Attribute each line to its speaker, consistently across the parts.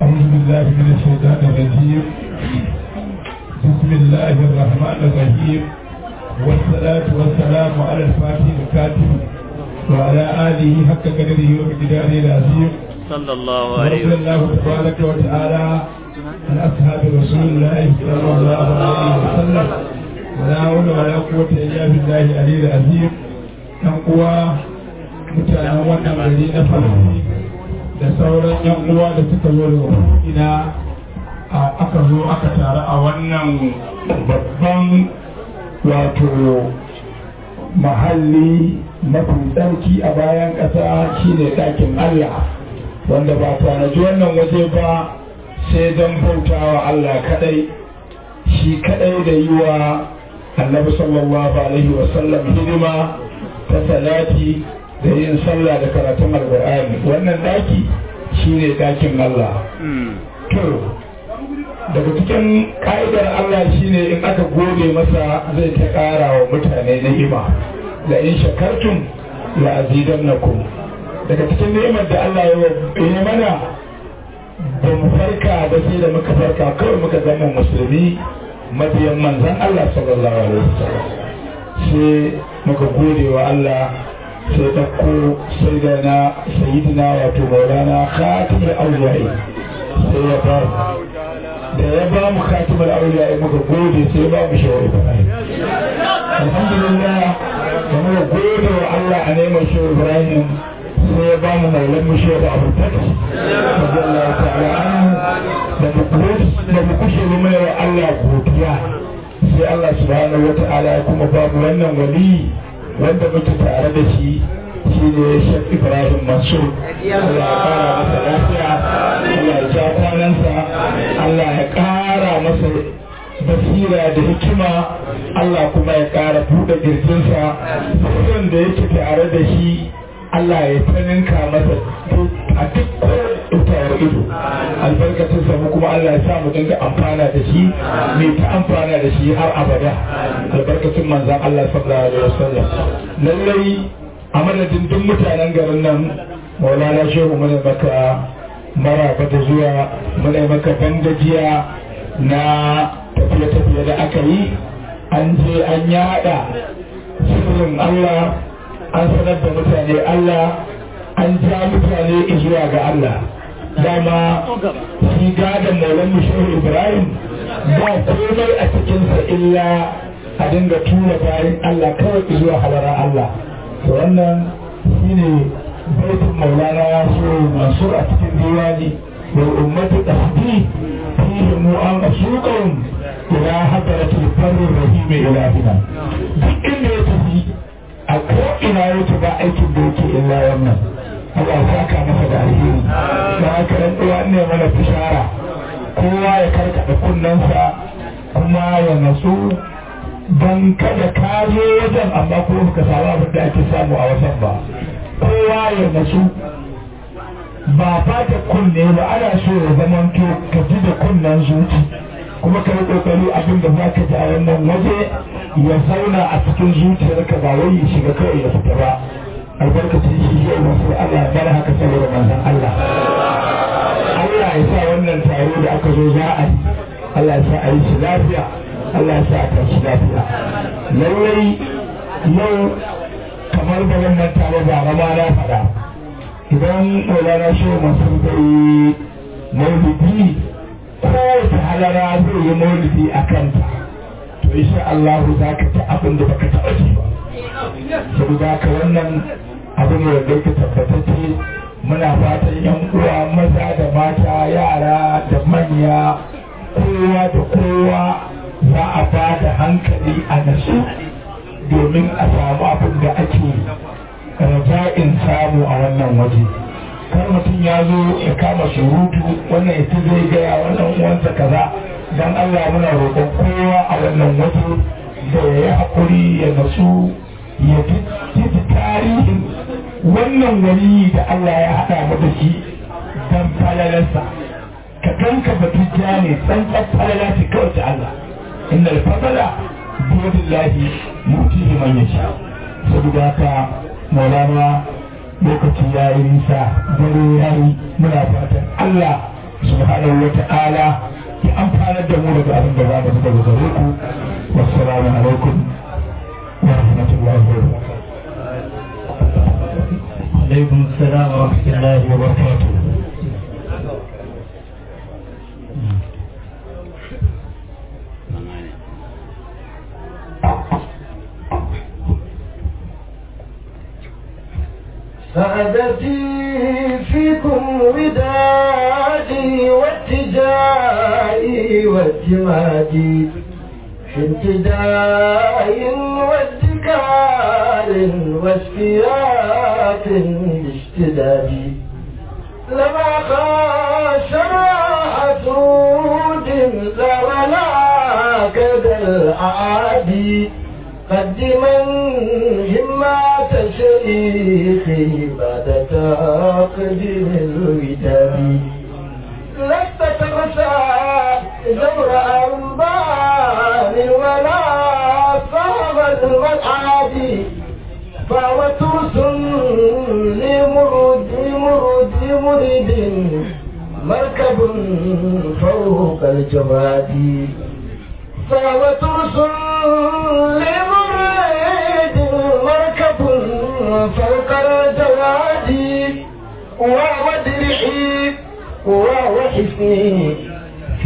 Speaker 1: أعوذ بالله من الشيطان الرجيم بسم الله الرحمن الرحيم والصلاة والسلام على الفاتح الكاتب وعلى آله حق قدره ومقداره العظيم
Speaker 2: صلى الله عليه
Speaker 1: ورضي
Speaker 2: وسلم
Speaker 1: الله تبارك وتعالى عن أصحاب رسول الله صلى الله عليه وسلم ولا حول ولا قوة إلا بالله العلي العظيم ɗan uwa mutanen wannan gari na farko da sauran yan uwa da suka zo da ina aka zo aka taru a wannan babban wato mahalli mafi tsarki a bayan ƙasa shine ɗakin Allah wanda ba tanaji wannan waje ba sai don bautawa Allah kadai shi kadai da yi wa annabi sallallahu alaihi wasallam hidima ta salati da yin sallah da karatun alkur'ani wannan daki shine dakin Allah to daga cikin ka'idar Allah shine in aka gode masa zai ta ƙara wa mutane ni'ima da in shakartum la azidannakum daga cikin ni'imar da Allah ya yi mana ba mu farka da sai da muka farka kawai muka zama musulmi mabiyan manzan Allah sallallahu alaihi wasallam sai muka gode wa Allah sai ɗauko sai da na sayidina wato maulana khatimul awliya'i sai ya ba da ya ba mu khatimul awliya'i muka gode sai ba mu shawar ibrahim alhamdulillah da muka gode wa Allah a neman shawar ibrahim sai ya ba mu maulan mu shawar abu takas radiyallahu ta'ala anhu da mu kushe mu mai wa Allah godiya sai Allah subhanahu wa ta'ala ya kuma ba mu wannan wali wanda muke tare da shi shi ne Sheikh Ibrahim Mansur Allah ya kara masa lafiya Allah ya ja kwanansa Allah ya kara masa basira da hikima Allah kuma ya kara buɗe girjinsa sirrin da yake tare da shi Allah ya taninka masa a duk tawar ido albarkacin sa kuma Allah ya sa mu dinga amfana da shi mai ta amfana da shi har abada albarkacin manzan Allah sallallahu alaihi wasallam lallai a madadin duk mutanen garin nan maulana shehu muna maka maraba da zuwa muna maka bangajiya na tafiye-tafiye da aka yi an je an yada sirrin Allah an sanar da mutane Allah an ja mutane zuwa ga Allah dama shi gadon maulan shehu ibrahim ba komai a cikinsa illa a dinga tura bayan allah kawai zuwa halara allah to wannan shine baitin maulana shehu mansur a cikin diwani wal ummatu tasbi fihi mu an asuqahum ila hadratil barri rahim ilahina duk inda ya tafi a ko ina yake ba aikin da yake illa wannan Allah ya saka masa da alheri da haka ɗan uwa ne mana bishara kowa ya karkaɗa kunnensa kuma ya natsu don kada ka zo wajen amma kuma ka samu abin da ake samu a wajen ba kowa ya natsu ba fata kunne ba ana so ya zamanto ka ji da kunnen zuci kuma ka yi kokari abin da za ka ji a wannan waje ya zauna a cikin zuciyarka ba wai ya shiga kawai ya fita ba albarkacin shi yau masu Allah bar haka saboda manzon Allah Allah ya sa wannan taro da aka zo za a yi Allah ya sa a yi shi lafiya Allah ya sa a tashi lafiya lallai yau kamar da wannan taro ba rama na faɗa idan Maulana Shehu Masu bai maulidi kowace halara zai yi maulidi a kanta to insha Allah za ka ci abin da baka taɓa ji ba saboda haka wannan abin da yake tabbatacce muna fatan yan uwa maza da mata yara da manya kowa da kowa za a ba da hankali a nasu domin a samu abin da ake raja'in samu a wannan waje kar mutum ya zo ya kama surutu wannan ita zai gaya wannan uwansa kaza don Allah muna roƙon kowa a wannan waje da ya yi haƙuri ya nasu ya ji tarihin wannan wani da Allah ya haɗa mu da shi don falalarsa ka ganka batujja ne tsantsan falala ce kawai ta Allah inda alfadala biyadillahi mutihi man yasha saboda haka maulana lokaci ya yi nisa dare ya yi muna fatan Allah subhanahu wa ta'ala ya amfanar da mu daga abin da za mu daga gare ku wassalamu alaikum wa rahmatullahi wa barakatuh
Speaker 2: عليكم السلام ورحمة الله وبركاته
Speaker 3: سعادتي فيكم ودادي واتجائي واعتمادي في امتداء وادكار واشتياق باشتدادي لما خاشر حسود لا ولا كذا الأعادي قدما همة شيخي بعد تقديم الوداد لست تغشى جور أنبان ولا صعب الملعب فهو ترس لمرد مرد مرد مركب فوق الجواد فهو ترس لمرد مركب فوق الجواد وهو درعي وهو حسني في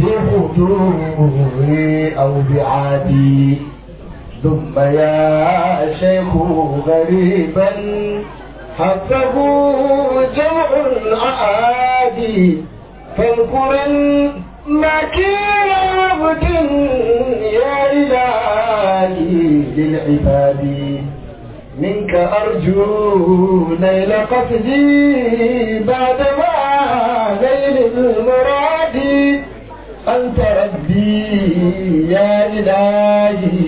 Speaker 3: حضوري أو بعادي ثم يا شيخ غريبا حقه جمع عادي فاذكرا ما كان عبد يا إلهي للعباد منك أرجو نيل قصدي بعدما نيل المراد أنت ربي يا إلهي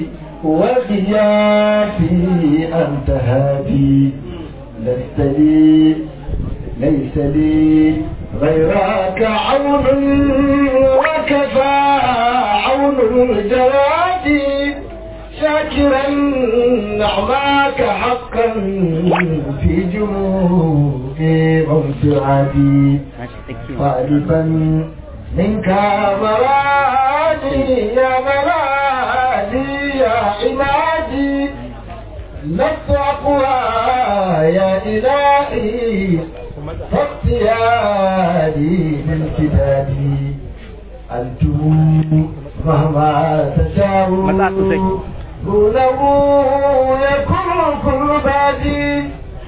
Speaker 3: وغياثي أنت هادي لست لي ليس لي غيرك عون وكفى عون الجواد شاكرا نعماك حقا في جموع موسعدي طالبا منك مرادي يا مرادي يا عمادي لست أقوى يا إلهي فاختياري من كتابي أنتم مهما تشاءون دونه يكون كل بادي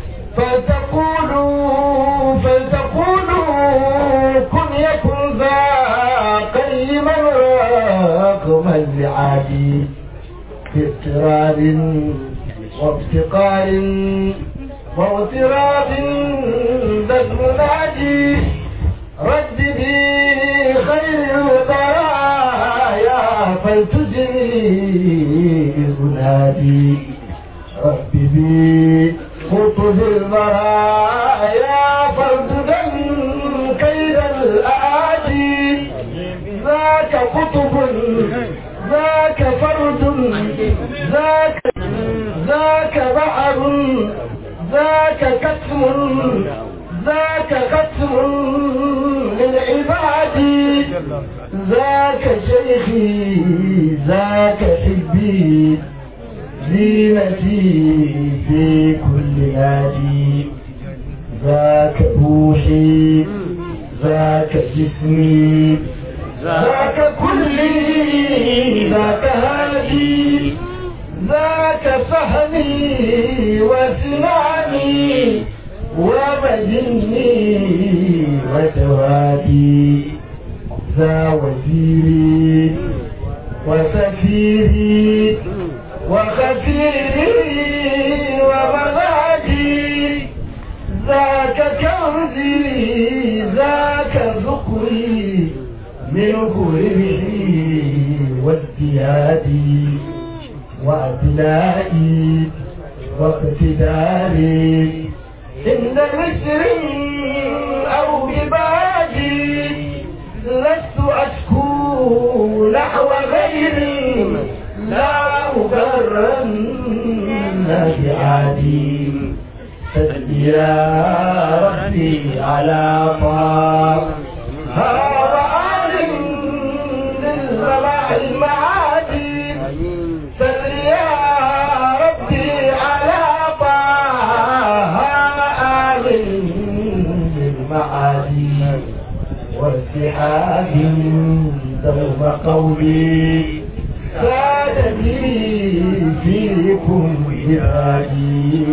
Speaker 3: فلتقولوا فلتقولوا كن يكن ذا قيما رقم العادي باضطرار وافتقار واغتراب ذا المنادي رد بي خير البرايا فلتجري أنادي رب بي خطب المرايا فرددا كيد الآدي ذاك قطب ذاك فرد ذاك ذاك بحر ذاك كتم ذاك ختم للعباد ذاك شيخي ذاك حبي زينتي في كل نادي ذاك روحي ذاك جسمي ذاك كلي ذاك هادي ذاك فهمي وسمعي وبدني وتوادي ذا وزيري وسفيري وخفيري ومغادي ذاك كنزي ذاك ذكري منه ربحي وازديادي وابنائي واقتداري إن مصر أو عبادي لست أشكو نحو غيري لا أغرن بعادي سل يا ربي على طه وارتحاب دوم قولي سادني فيكم عبادي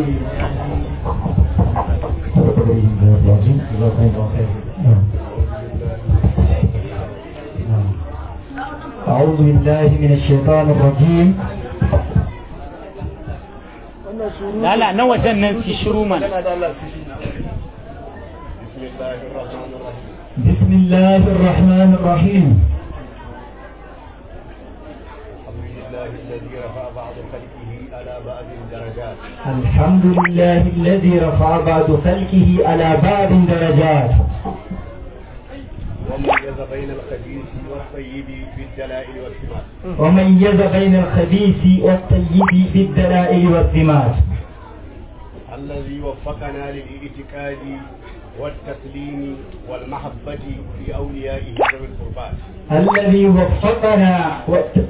Speaker 2: أعوذ بالله من الشيطان الرجيم
Speaker 4: Lala na wajen nan su shiru man.
Speaker 2: بسم الله الرحمن الرحيم الحمد لله الذي رفع بعض خلقه على بعض درجات
Speaker 5: وميز بين الخبيث والطيب بالدلائل والثمار
Speaker 2: وميز بين الخبيث والطيب بالدلائل والثمات
Speaker 5: الذي وفقنا للاعتقاد والتسليم والمحبة في أوليائه ذوي القربات
Speaker 2: الذي وفقنا وت-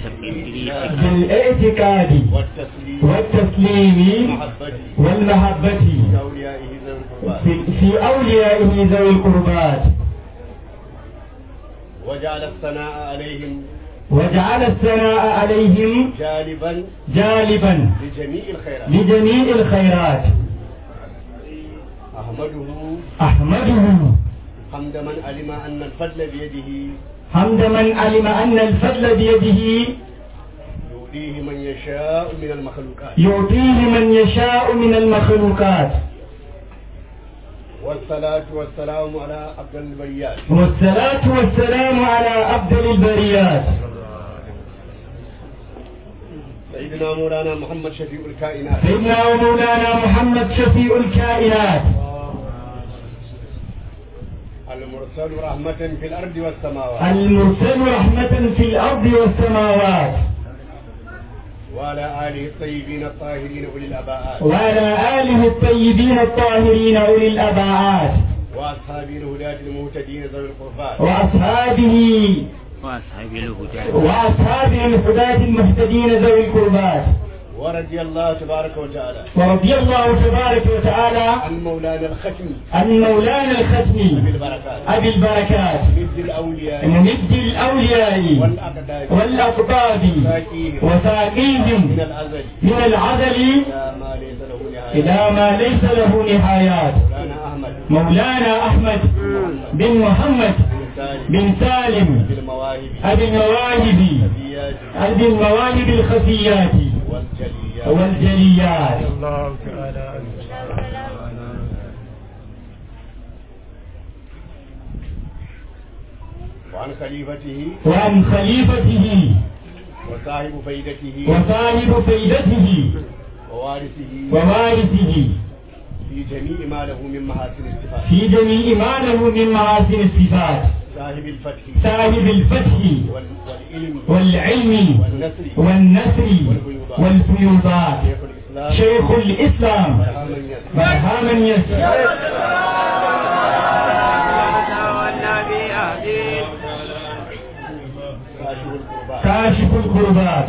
Speaker 2: بالاعتقاد
Speaker 5: والتسليم
Speaker 2: والتسليم
Speaker 5: والمحبة
Speaker 2: والمحبة
Speaker 5: في أوليائه ذوي القربات
Speaker 2: في, في أوليائه ذوي القربات
Speaker 5: وجعل الثناء عليهم
Speaker 2: وجعل الثناء عليهم
Speaker 5: جالبا
Speaker 2: جالبا
Speaker 5: لجميع الخيرات
Speaker 2: لجميع الخيرات
Speaker 5: أحمده
Speaker 2: أحمده
Speaker 5: حمد من علم أن الفضل بيده
Speaker 2: حمد من علم أن الفضل بيده
Speaker 5: يؤتيه من يشاء من المخلوقات
Speaker 2: يعطيه من يشاء من المخلوقات
Speaker 5: والصلاة والسلام على أفضل البريات
Speaker 2: والصلاة والسلام على أفضل البريات
Speaker 5: سيدنا مولانا محمد شفيع الكائنات
Speaker 2: سيدنا ومولانا محمد شفيع الكائنات
Speaker 5: المرسل رحمة في الأرض والسماوات
Speaker 2: المرسل رحمة في الأرض والسماوات
Speaker 5: وعلى آله الطيبين الطاهرين أولي الأباءات
Speaker 2: وعلى آله الطيبين الطاهرين أولي الأبعات
Speaker 5: وأصحابه الهداة المهتدين ذوي القربات
Speaker 2: وأصحابه
Speaker 4: وأصحاب الهدى
Speaker 2: وأصحابه الهداة المهتدين ذوي القربات
Speaker 5: ورضي الله تبارك وتعالى
Speaker 2: ورضي الله تبارك وتعالى
Speaker 5: عن مولانا الختم
Speaker 2: عن مولانا الختم
Speaker 5: بالبركات
Speaker 2: أبي البركات
Speaker 5: مد الأولياء
Speaker 2: ممد الأولياء
Speaker 5: والأقدار
Speaker 2: والأقطاب
Speaker 5: ساكيهم من
Speaker 2: وساقيهم
Speaker 5: الأزل
Speaker 2: من العدل
Speaker 5: إلى ما ليس له نهاية
Speaker 2: إلى ما ليس له نهايات
Speaker 5: مولانا أحمد
Speaker 2: مولانا أحمد بن محمد
Speaker 5: بن سالم
Speaker 2: بن سالم
Speaker 5: بالمواهب
Speaker 2: أبي المواهب
Speaker 5: الزياد
Speaker 2: أبي المواهب الخفيات
Speaker 5: والجليات
Speaker 2: والجليات
Speaker 3: الله تعالى
Speaker 5: وعن خليفته
Speaker 2: وعن خليفته
Speaker 5: وصاحب فيدته
Speaker 2: وصاحب فيدته
Speaker 5: ووارثه
Speaker 2: ووارثه
Speaker 5: في جميع ما له من محاسن الصفات
Speaker 2: في جميع ما له من محاسن الصفات
Speaker 5: صاحب الفتح
Speaker 2: صاحب الفتح
Speaker 5: وال- والعلم
Speaker 2: والعلم
Speaker 5: والنصر
Speaker 2: والنصر والفيوضات
Speaker 5: شيخ الإسلام
Speaker 2: شيخ الإسلام
Speaker 5: برهام يسر
Speaker 2: برهاما يسر
Speaker 5: كاشف القربات
Speaker 2: كاشف الكربات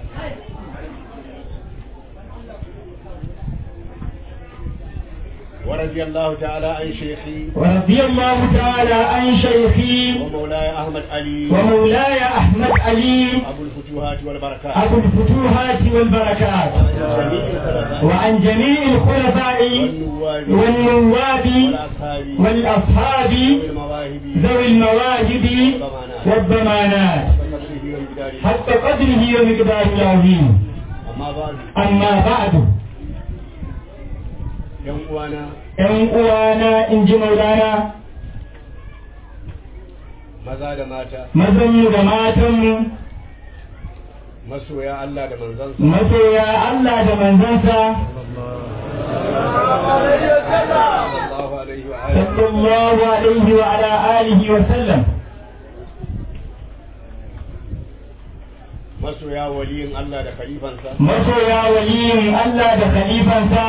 Speaker 5: ورضي الله تعالى عن شيخي
Speaker 2: ورضي الله تعالى عن شيخي
Speaker 5: ومولاي أحمد علي
Speaker 2: ومولاي أحمد علي
Speaker 5: أبو الفتوحات والبركات
Speaker 2: أبو الفتوحات والبركات
Speaker 5: جميع الخلفاء
Speaker 2: وعن جميع الخلفاء
Speaker 5: والنواب
Speaker 2: والنواب
Speaker 5: والأصحاب
Speaker 2: والأصحاب
Speaker 5: والمواهب
Speaker 2: ذوي المواهب والضمانات
Speaker 5: وقدره وامتداره
Speaker 2: حتى قدره ومقداره العظيم
Speaker 5: أما بعد
Speaker 2: أما بعد
Speaker 5: yan uwana
Speaker 2: ‘yan uwana in ji maulana
Speaker 5: maza da mata
Speaker 2: mazanmu da matanmu
Speaker 5: masoya Allah da manzansa
Speaker 2: masoya Allah da manzansa
Speaker 5: sallallahu alaihi wa alihi
Speaker 2: sallallahu alaihi wa ala alihi wa sallam
Speaker 5: masoya waliyin Allah da khalifansa
Speaker 2: masoya waliyin Allah da khalifansa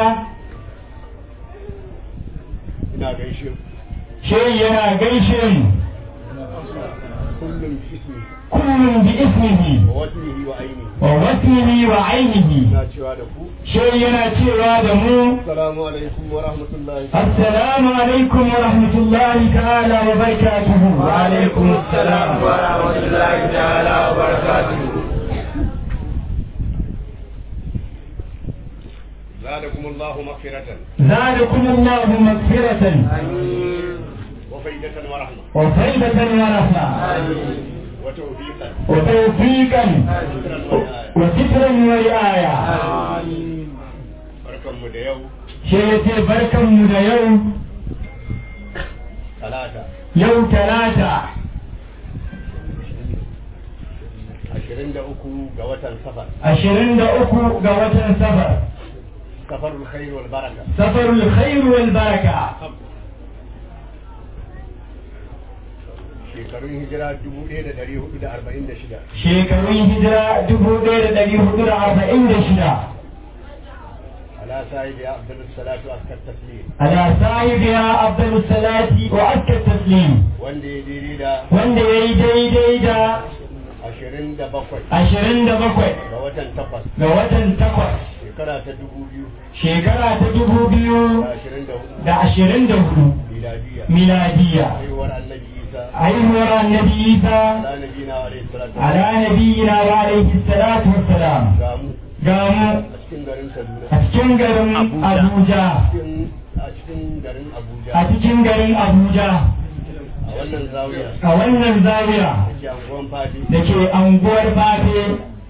Speaker 5: ina gaishe ku
Speaker 2: shi yana gaishe mu
Speaker 5: كل باسمه
Speaker 1: كل باسمه
Speaker 5: ووزنه وعينه
Speaker 1: ووسمه وعينه
Speaker 5: na cewa da ku
Speaker 1: shi yana cewa da mu
Speaker 5: assalamu alaikum wa rahmatullahi
Speaker 1: السلام عليكم ورحمة الله تعالى وبركاته وعليكم السلام ورحمة الله تعالى وبركاته
Speaker 5: زادكم الله مغفرة
Speaker 1: زادكم الله مغفرة
Speaker 5: وفيدة ورحمة
Speaker 1: وفيدة ورحمة
Speaker 5: وتوفيقا
Speaker 1: وتوفيقا
Speaker 5: وسترا ونعاية
Speaker 1: وسترا ورعاية
Speaker 5: barkanmu da yau
Speaker 1: shi yace barkanmu da yau
Speaker 5: talata
Speaker 1: yau talata
Speaker 5: ashirin da uku ga watan safar
Speaker 1: ashirin da uku ga watan safar
Speaker 5: safarul khair wal baraka
Speaker 1: safarul khair wal baraka
Speaker 5: shekarun hijira dubu ɗaya da ɗari hudu da arba'in da shida
Speaker 1: shekarun hijira dubu ɗaya da ɗari hudu da arba'in da shida
Speaker 5: ala sahibi abdul salatu askar taslim
Speaker 1: على صاحبها أفضل الصلاة وأزكى التسليم
Speaker 5: wanda ya daidai da
Speaker 1: wanda ya yi daidai da
Speaker 5: ashirin da bakwai
Speaker 1: ashirin da bakwai
Speaker 5: ga watan takwas
Speaker 1: ga watan takwas
Speaker 5: shekara ta dubu biyu
Speaker 1: shekara ta dubu biyu
Speaker 5: da ashirin da hudu
Speaker 1: da ashirin da hudu
Speaker 5: miladiya
Speaker 1: miladiya
Speaker 5: haihuwar annabi isa
Speaker 1: haihuwar annabi isa
Speaker 5: ala nabina alaihi salatu
Speaker 1: ala nabiyina wa alaihi salatu wassalam
Speaker 5: ga mu
Speaker 1: ga mu
Speaker 5: a cikin garin kaduna
Speaker 1: a cikin garin abuja
Speaker 5: cikin a cikin garin abuja
Speaker 1: a cikin garin abuja
Speaker 5: a wannan zawiya
Speaker 1: a wannan zawiya
Speaker 5: da ke anguwan fadi
Speaker 1: da ke anguwar fafe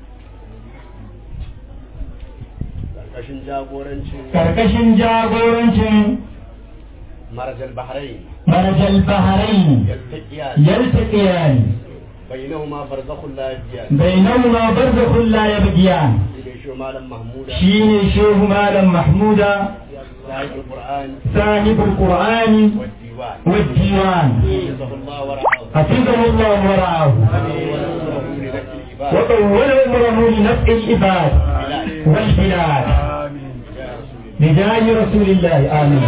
Speaker 5: karkashin jagorancin
Speaker 1: karkashin jagorancin
Speaker 5: marajal bahrain
Speaker 1: marajal bahrain
Speaker 5: yaltaqiyan
Speaker 1: yaltaqiyan
Speaker 5: bainahuma barzakhun la yabiyan
Speaker 1: bainahuma barzakhun la yabghiyan
Speaker 5: da shi malam mahmuda
Speaker 1: shine shehu malam mahmuda
Speaker 5: sahibul qur'an
Speaker 1: sahibul qur'ani
Speaker 5: wad diwan
Speaker 1: والديوان
Speaker 5: jazakallahu wa ra'ahu
Speaker 1: حفظه الله ورعاه
Speaker 5: wa nasrahu li nafsi al-ibad
Speaker 1: وطول عمره لنفع العباد والبلاد بجاه رسول الله آمين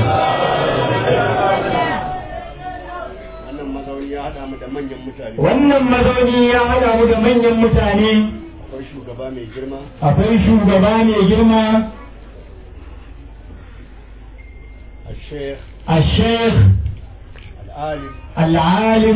Speaker 5: wannan mazauni ya hada mu da manyan mutane
Speaker 1: wannan mazauni ya haɗa mu da manyan mutane
Speaker 5: akwai shugaba mai girma
Speaker 1: akwai shugaba mai girma
Speaker 5: الشيخ
Speaker 1: الشيخ
Speaker 5: العالم
Speaker 1: العالم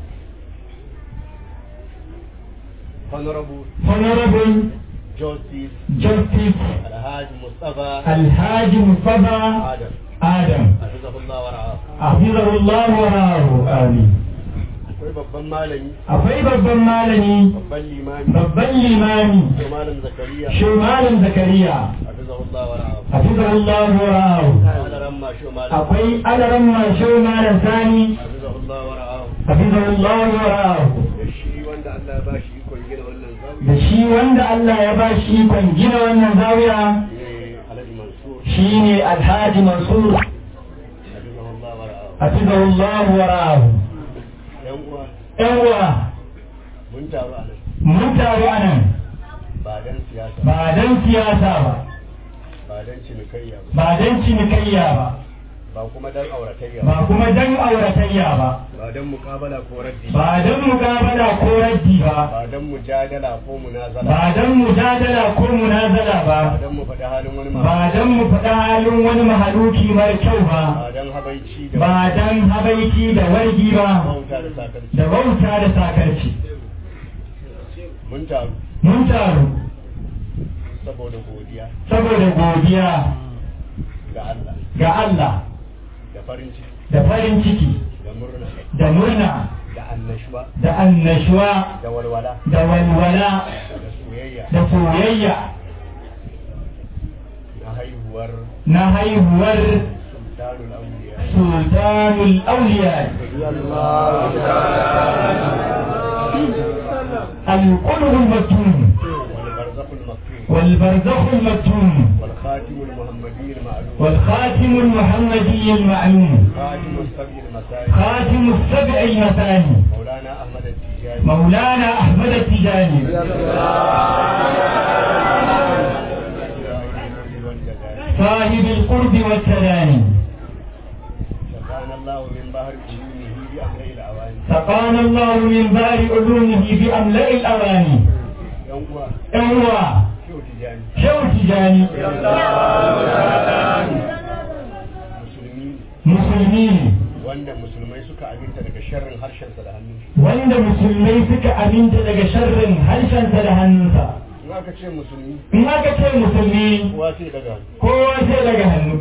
Speaker 5: honorable
Speaker 1: honorable
Speaker 5: justice
Speaker 1: justice
Speaker 5: الحاج مصطفى
Speaker 1: الحاج مصطفى
Speaker 5: آدم
Speaker 1: آدم
Speaker 5: حفظه الله ورعاه
Speaker 1: حفظه الله ورعاه آمين
Speaker 5: akwai babban malami
Speaker 1: akwai babban malami
Speaker 5: babban limami
Speaker 1: babban limami
Speaker 5: ko malam zakariya
Speaker 1: shi malam zakariya
Speaker 5: حفظه الله ورعاه
Speaker 1: حفظه الله ورعاه
Speaker 5: قال رمى شو مالك
Speaker 1: akwai alaran shi malam sani
Speaker 5: حفظه الله ورعاه
Speaker 1: حفظه الله ورعاه
Speaker 5: da shi wanda Allah ya bashi ikon gina wannan zamu
Speaker 1: da shi wanda Allah ya ba shi ikon gina wannan zawiya
Speaker 5: ne Alhaji Mansur
Speaker 1: shine Alhaji Mansur
Speaker 5: حفظه الله ورعاه
Speaker 1: حفظه الله ورعاه
Speaker 5: yan uwa
Speaker 1: yan uwa
Speaker 5: mun taru a nan
Speaker 1: mun taru a nan
Speaker 5: ba dan siyasa
Speaker 1: ba don siyasa ba
Speaker 5: ba dan cinikayya ba
Speaker 1: ba don cinikayya ba
Speaker 5: ba kuma dan auratayya ba
Speaker 1: ba kuma don auratayya ba
Speaker 5: ba dan mukabala ko raddi
Speaker 1: ba don mukabala ko raddi ba
Speaker 5: ba dan mujadala ko munazala
Speaker 1: ba don mujadala ko munazala ba
Speaker 5: ba dan mu faɗi halin wani
Speaker 1: ba
Speaker 5: ma
Speaker 1: don mu faɗa halin wani mahaluki mara kyau ba
Speaker 5: ba dan habaici da
Speaker 1: ba don habaiki da wargi ba
Speaker 5: bauta da sakarci
Speaker 1: da bauta da sakarci
Speaker 5: mun taru
Speaker 1: mun taru
Speaker 5: saboda godiya
Speaker 1: saboda godiya
Speaker 5: ga Allah
Speaker 1: ga Allah
Speaker 5: da farin ciki
Speaker 1: da farin ciki
Speaker 5: da murna
Speaker 1: da murna
Speaker 5: da annashuwa
Speaker 1: da annashuwa
Speaker 5: da walwala
Speaker 1: da walwala
Speaker 5: da soyayya
Speaker 1: da soyayya
Speaker 5: na haihuwar
Speaker 1: na haihuwar
Speaker 5: sultanul awliya
Speaker 1: sultanul auliya القلب المكتوم
Speaker 5: wal barzakul maktub
Speaker 1: والبرزخ المكتوم
Speaker 5: wal khatimul muhammadi al ma'lum
Speaker 1: والخاتم المحمدي المعلوم
Speaker 5: khatimul sab'i al masai
Speaker 1: خاتم السبع المثاني
Speaker 5: مولانا احمد التجاني
Speaker 1: مولانا أحمد التجاني صاحب القرب والتداني
Speaker 5: سقانا الله من بحر علومه بأمر الأواني
Speaker 2: سقانا الله من بار علومه بأملأ الأواني
Speaker 5: yan uwa
Speaker 2: أيوة
Speaker 5: shehu tijani
Speaker 2: شو تجاني
Speaker 5: musulmi
Speaker 2: مسلمين
Speaker 5: wanda musulmai suka aminta daga sharrin harshensa da hannun shi
Speaker 2: wanda musulmai suka aminta daga sharrin harshensa da hannunsa
Speaker 5: in aka ce musulmi
Speaker 2: in aka ce musulmi
Speaker 5: kowa sai daga
Speaker 2: kowa sai daga hannu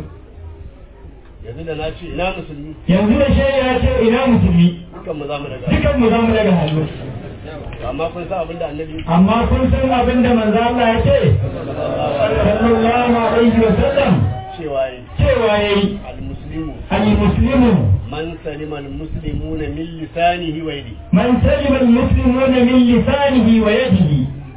Speaker 5: yanzu da na ce ina musulmi
Speaker 2: yanzu da shaida ya ce ina musulmi
Speaker 5: dukan mu za mu daga
Speaker 2: dukan mu za mu daga hannu
Speaker 5: amma kun san abin da annabi
Speaker 2: amma kun san abin da manzo Allah ya ce sallallahu alaihi wa sallam
Speaker 5: cewa yi
Speaker 2: cewa yayi
Speaker 5: al-muslimu
Speaker 2: al-muslimu
Speaker 5: man salima al-muslimuna min lisanihi wa yadihi
Speaker 2: man salima al-muslimuna min lisanihi wa yadihi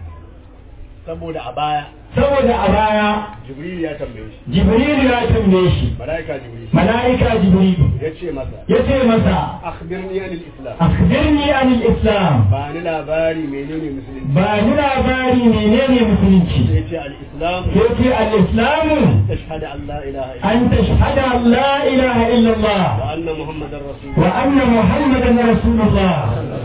Speaker 5: saboda a baya
Speaker 2: saboda a baya
Speaker 5: jibril ya tambaye shi
Speaker 2: jibril ya tambaye shi
Speaker 5: malaika jibril
Speaker 2: mala'ika jibril
Speaker 5: ya ce masa
Speaker 2: ya ce masa
Speaker 5: akhbirni anil islam
Speaker 2: akhbirni anil islam
Speaker 5: ba ni labari menene musulunci
Speaker 2: ba ni labari menene musulunci
Speaker 5: sai ce al-islam
Speaker 2: ya ce al-islamu
Speaker 5: tashhadu an la ilaha illa
Speaker 2: an tashhada an la ilaha illallah
Speaker 5: wa anna muhammadar rasulullah
Speaker 2: wa anna muhammadan rasulullah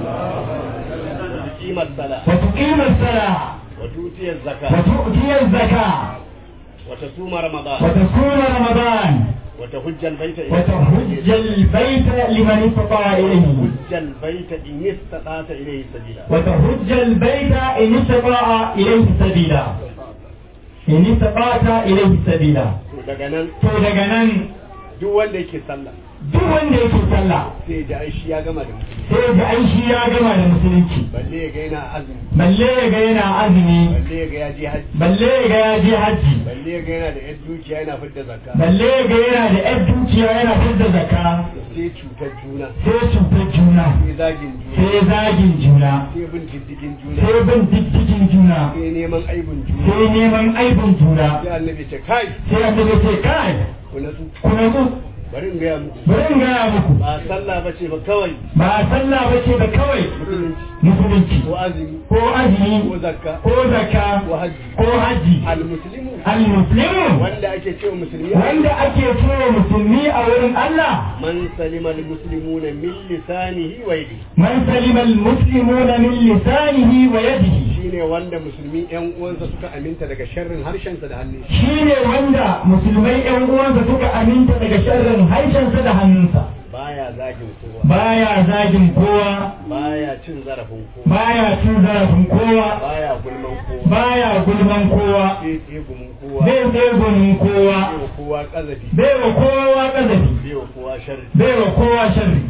Speaker 5: wa tuqima as-salah
Speaker 2: wa tuqima as-salah
Speaker 5: wa tuti az-zakah
Speaker 2: wa tu'ti az-zakah
Speaker 5: wa tasuma ramadan
Speaker 2: wa tasuma ramadan
Speaker 5: wa tahujja al-bayta
Speaker 2: wa tahujja al-bayta liman istata'a ilayhi
Speaker 5: tahujja al-bayta in istata'ta ilayhi sabila
Speaker 2: وتهج البيت إن استطاع إليه سبيلا إن استطعت إليه سبيلا
Speaker 5: to daga nan
Speaker 2: to daga nan
Speaker 5: duk wanda yake sallah
Speaker 2: duk wanda yake sallah
Speaker 5: sai da aishi ya gama da musulunci
Speaker 2: sai da an shi ya gama da musulunci
Speaker 5: balle ya ga yana azumi
Speaker 2: balle ya ga yana azumi
Speaker 5: balle ya ga ya je hajji
Speaker 2: balle ya ga ya je hajji
Speaker 5: balle ya ga yana da yar dukiya yana fidda zakka
Speaker 2: balle ya ga yana da yar dukiya yana fidda zakka
Speaker 5: sai cutar juna
Speaker 2: sai cutar juna
Speaker 5: sai zagin juna
Speaker 2: sai zagin juna
Speaker 5: sai bin diddigin juna
Speaker 2: sai bin diddigin juna
Speaker 5: sai neman aibin juna
Speaker 2: sai neman aibin juna
Speaker 5: sai annabi ce kai
Speaker 2: sai annabi ce kai
Speaker 5: ku natsu
Speaker 2: ku natsu
Speaker 5: bari in gaya muku
Speaker 2: bari in gaya muku
Speaker 5: ba sallah ba ce ba kawai
Speaker 2: ba sallah ba ce da kawai
Speaker 5: musulunci
Speaker 2: musulunci
Speaker 5: ko azumi
Speaker 2: ko azumi
Speaker 5: ko zakka
Speaker 2: ko zakka
Speaker 5: ko hajji
Speaker 2: ko haji
Speaker 5: al-muslimu
Speaker 2: al-muslimu
Speaker 5: wanda ake cewa musulmi
Speaker 2: wanda ake cewa musulmi a wurin Allah
Speaker 5: man salima al-muslimuna min lisanihi wa yadihi
Speaker 2: man salima al-muslimuna min lisanihi wa yadihi
Speaker 5: shine wanda musulmi yan uwansa suka aminta daga sharrin harshensa da hannun shi
Speaker 2: shine wanda musulmai yan uwansa suka aminta daga sharrin harshensa da hannunsa
Speaker 5: baya zagin kowa
Speaker 2: baya zagin kowa
Speaker 5: baya cin zarafin kowa
Speaker 2: baya cin zarafin kowa
Speaker 5: baya gulman kowa
Speaker 2: baya gulman kowa
Speaker 5: bai tsegumin kowa
Speaker 2: bai tsegunin kowa
Speaker 5: bai wa kowa kazafi
Speaker 2: bai wa kowa kazafi
Speaker 5: bai wa kowa sharri
Speaker 2: bai wa kowa sharri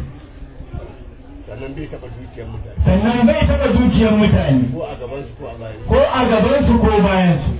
Speaker 5: sannan bai taɓa dukiyar mutane
Speaker 2: sannan bai taɓa dukiyar mutane
Speaker 5: ko a gaban su ko a bayan
Speaker 2: ko a gabansu ko bayansu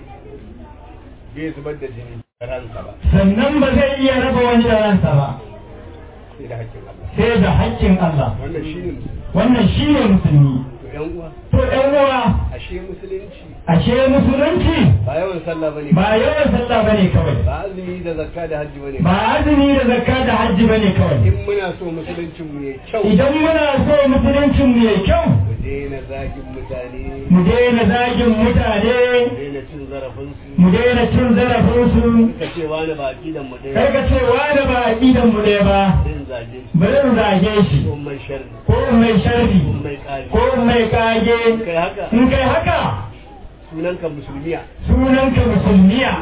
Speaker 5: bai zubar da jini da ransa ba
Speaker 2: sannan ba zai iya raba wani da ransa ba
Speaker 5: sai da hakkin Allah
Speaker 2: sai da haƙƙin Allah
Speaker 5: wannan shine musulmi
Speaker 2: wannan shi ne musulmi
Speaker 5: to yan uwa
Speaker 2: to ƴan uwa
Speaker 5: ashe musulunci
Speaker 2: ashe musulunci
Speaker 5: ba yawan sallah bane
Speaker 2: ba yawan sallah bane kawai
Speaker 5: ba azumi da zakka da hajji bane
Speaker 2: ba azumi da zakka da hajji bane kawai
Speaker 5: in muna so musuluncin mu ya kyau
Speaker 2: idan muna so musuluncin mu yayi kyau
Speaker 5: mu daina zagin mutane
Speaker 2: mu daina zagin mutane
Speaker 5: mu daina cin zarafin su
Speaker 2: mu daina cin zarafin su
Speaker 5: ka ce wani ba aqidan mu
Speaker 2: kai
Speaker 5: ɗaya
Speaker 2: ka ce wani ba aqidan mu ne ba
Speaker 5: din zage shi
Speaker 2: bari in zage shi
Speaker 5: ko mai sharri
Speaker 2: ko in mai sharri
Speaker 5: ko mai kare
Speaker 2: ko in mai kage
Speaker 5: kai haka
Speaker 2: in kai haka
Speaker 5: sunanka musulmiya
Speaker 2: sunanka musulmiya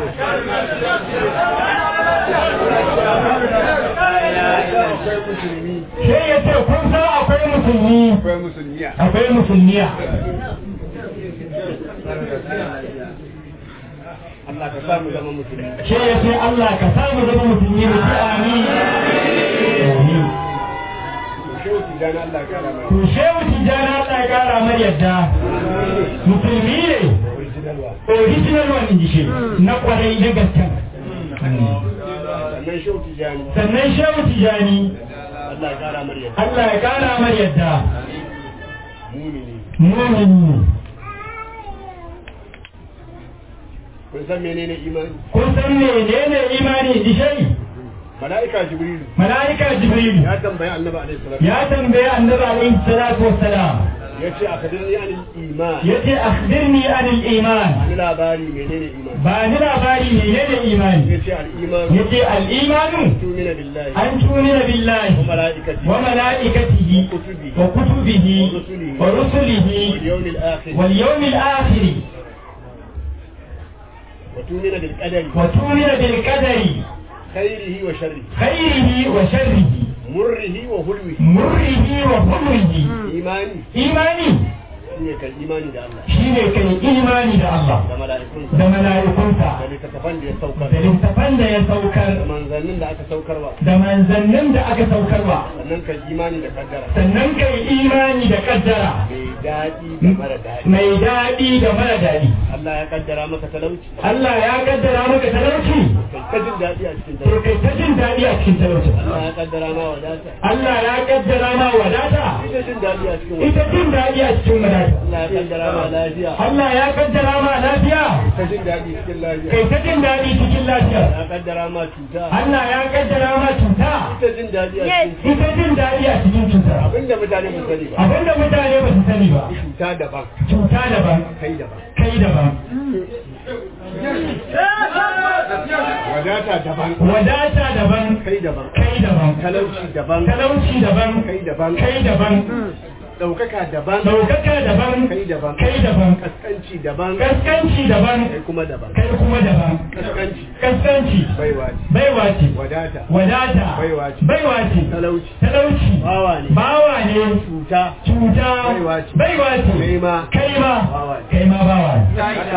Speaker 5: akwai musulmi
Speaker 2: sai ya ce kun san akwai musulmi
Speaker 5: akwai musulmiya
Speaker 2: akwai musulmiya
Speaker 5: Allah ka samu zama musulmi
Speaker 2: sai ya ce Allah ka samu zama musulmi mu ce amin Amin.
Speaker 5: to shehu tijani Allah ka rama
Speaker 2: to shehu tijjani Allah ya kara mar yadda musulmi ne
Speaker 5: original wa
Speaker 2: original one in ji shi na kwarai na gaskan
Speaker 5: sannan shehu tijani
Speaker 2: sannan shehu tijjani
Speaker 5: Allah ka rama yadda
Speaker 2: Allah ya kara mar yadda
Speaker 5: mumini
Speaker 2: mumini
Speaker 5: kun san menene imani
Speaker 2: kun san menene imani in ji shi
Speaker 5: mala'ika jibrilu
Speaker 2: mala'ika jibril
Speaker 5: ya tambayi annabi alaihi salatu
Speaker 2: ya tambaye annabi alaihi salatu wassalam
Speaker 5: yace akadini an iman
Speaker 2: yace akhbirni anil iman
Speaker 5: ni labari menene iman
Speaker 2: ba ni labari menene imani
Speaker 5: yace al iman
Speaker 2: yace al imanu
Speaker 5: tumina billahi
Speaker 2: an tumina billahi
Speaker 5: wa malaikati
Speaker 2: wa malaikatihi wa kutubihi wa rusulihi
Speaker 5: wal yawmil akhir
Speaker 2: wal yawmil akhir
Speaker 5: wa tumina bil qadari
Speaker 2: wa tumina bil qadari
Speaker 5: khairihi wa sharrihi
Speaker 2: khairihi wa sharrihi
Speaker 5: murrihi wa hulwihi
Speaker 2: murrihi wa hulwihi
Speaker 5: imani
Speaker 2: imani
Speaker 5: shine kan imani da Allah
Speaker 2: shine kai imani da Allah
Speaker 5: da mala'ikunsa
Speaker 2: da mala'ikunsa
Speaker 5: da littattafan da ya saukar
Speaker 2: da littafan da ya saukar
Speaker 5: da manzannin da aka saukarwa
Speaker 2: da manzannin da aka saukarwa
Speaker 5: sannan kan imani da kaddara
Speaker 2: sannan kai imani da kaddara
Speaker 5: mai daɗi da mara daɗi
Speaker 2: mai daɗi da mara daɗi
Speaker 5: Allah ya kaddara maka talauci
Speaker 2: Allah ya kaddara maka talauci
Speaker 5: kai ta jin daɗi a cikin
Speaker 2: to
Speaker 5: talauci
Speaker 2: kai ta jin daɗi a cikin talauci
Speaker 5: Allah ya kaddara ma wadata
Speaker 2: Allah ya kaddara ma wadata
Speaker 5: ita jin daɗi a cikin
Speaker 2: ita
Speaker 5: wadata
Speaker 2: jin daɗi a cikin wadata
Speaker 5: Allah ya kaddara ma lafiya
Speaker 2: Allah ya kaddara ma lafiya
Speaker 5: ta jin daɗi cikin lafiya
Speaker 2: kai ta jin daɗi cikin lafiya
Speaker 5: ya kaddara ma cuta
Speaker 2: Allah ya kaddara ma cuta
Speaker 5: ita jin daɗi a cikin
Speaker 2: ita jin daɗi a cikin cuta
Speaker 5: abinda mutane ba sani ba
Speaker 2: abinda mutane ba su sani ba
Speaker 5: cuta daban
Speaker 2: cuta daban
Speaker 5: kai daban
Speaker 2: kai daban
Speaker 5: wadata daban
Speaker 2: wadata daban
Speaker 5: kai daban
Speaker 2: kai daban
Speaker 5: talauci daban
Speaker 2: talauci daban
Speaker 5: kai daban
Speaker 2: kai daban
Speaker 5: ɗaukaka daban
Speaker 2: daukaka daban
Speaker 5: kai daban
Speaker 2: kai daban
Speaker 5: kaskanci daban
Speaker 2: kaskanci daban
Speaker 5: kai kuma daban
Speaker 2: kai kuma daban
Speaker 5: kaskanci
Speaker 2: kaskanci
Speaker 5: baiwa ce
Speaker 2: baiwa ce
Speaker 5: wadata
Speaker 2: wadata
Speaker 5: Baiwa ce.
Speaker 2: baiwa ce
Speaker 5: talauci
Speaker 2: talauci
Speaker 5: bawa ne
Speaker 2: bawa ne
Speaker 5: cuta
Speaker 2: cuta
Speaker 5: Baiwa ce.
Speaker 2: baiwa ce
Speaker 5: Kai ma.
Speaker 2: kai ma
Speaker 5: Bawa ne.
Speaker 2: kai ma bawa ne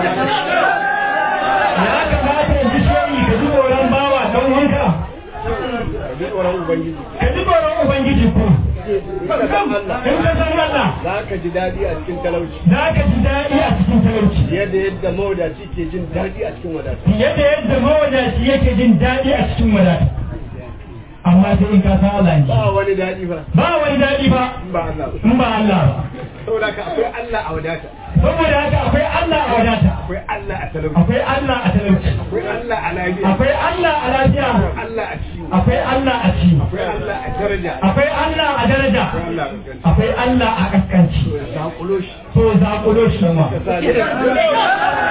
Speaker 2: ya kamata yanzu shehi ka ji tsoron bawa don wanka
Speaker 5: ka ji tsoron ubangiji
Speaker 2: ka ji tsoron ubangiji ko
Speaker 5: ka san Allah
Speaker 2: in ka san Allah
Speaker 5: za ka ji daɗi a cikin talauci
Speaker 2: za ka ji daɗi a cikin talauci
Speaker 5: yadda yadda mawadaci ke jin daɗi a cikin wadata
Speaker 2: fiye da yadda mawadaci yake jin daɗi a cikin wadata amma sai in ka san Allah ne
Speaker 5: ba wani daɗi ba
Speaker 2: ba wani daɗi ba
Speaker 5: in ba Allah ba
Speaker 2: in ba Allah ba
Speaker 5: saboda ka akwai Allah a wadata
Speaker 2: saboda haka akwai Allah a wadata
Speaker 5: akwai Allah a talauci
Speaker 2: akwai Allah a talauci
Speaker 5: akwai Allah a lafiya
Speaker 2: akwai Allah a lafiya
Speaker 5: akwai Allah a ciwo
Speaker 2: akwai Allah a ci
Speaker 5: akwai Allah a daraja
Speaker 2: akwai Allah a daraja
Speaker 5: akwai Allah a kaskanci
Speaker 2: akwai Allah a kaskanci
Speaker 5: to ya sakulo shi
Speaker 2: to zaƙulo shi ma
Speaker 5: ka sa ne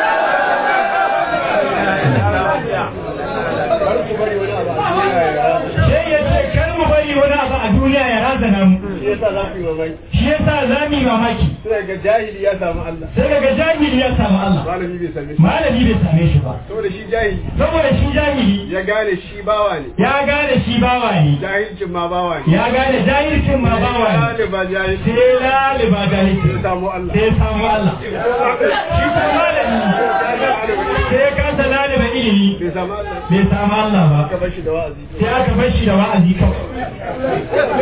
Speaker 5: kar ku bari wani abu a duniya ya rasa
Speaker 2: sai ya ce kar mu bari wani abu a duniya ya razana mu
Speaker 5: shi yasa za ku yi mamaki
Speaker 2: shi yasa za mu yi mamaki
Speaker 5: sai ga jahili ya samu Allah
Speaker 2: sai daga jahili ya samu Allah
Speaker 5: malami bai same shi
Speaker 2: malami bai same shi ba
Speaker 5: saboda shi jahili
Speaker 2: saboda shi jahili
Speaker 5: ya gane shi bawa ne
Speaker 2: ya gane shi bawa ne
Speaker 5: jahilcin ma bawa ne
Speaker 2: ya gane jahilcin ma bawa ne
Speaker 5: Galiba jahilci
Speaker 2: sai laliba jahilci
Speaker 5: ya samu Allah
Speaker 2: sai ya samu Allah shi ko malami sai ya kasa laliba ilimi
Speaker 5: bai samu Allah
Speaker 2: bai samu Allah ba
Speaker 5: ka bar shi da wa'azi
Speaker 2: sai aka bar shi da wa'azi kawai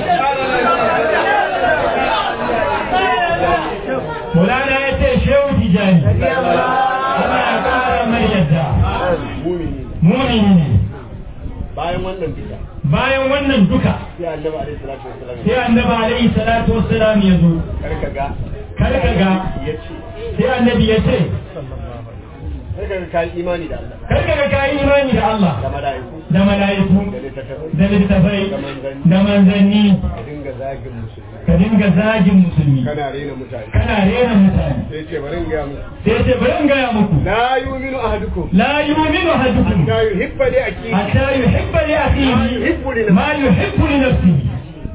Speaker 2: Mulana ya ce shehu tijani Allah ya kara mai yadda
Speaker 5: mumini
Speaker 2: mumini ne
Speaker 5: bayan wannan bisa
Speaker 2: bayan wannan duka
Speaker 5: sai annabi alaihi salatu wasallam
Speaker 2: sai annabi alaihi salatu wassalam ya zo
Speaker 5: kar ka ga
Speaker 2: kar ka ga
Speaker 5: ya ce
Speaker 2: sai annabi ya ce
Speaker 5: kar ka ga kai imani da Allah
Speaker 2: kar ka ga kayi imani da Allah
Speaker 5: da mala'iku
Speaker 2: da mala'iku
Speaker 5: da littattafai
Speaker 2: da littafai da manzanni
Speaker 5: ka dinga zagin musulmi
Speaker 2: ka dinga zagin musulmi
Speaker 5: kana rena mutane
Speaker 2: kana rena mutane
Speaker 5: sai ce bari in ga muku
Speaker 2: sai ce bari in gaya muku
Speaker 5: la yu'minu ahadukum
Speaker 2: la yu'minu ahadukum
Speaker 5: la yuhibbu li akihi
Speaker 2: hatta yuhibba li akhihi
Speaker 5: yuhibbu li
Speaker 2: ma yuhibbu li nafsihi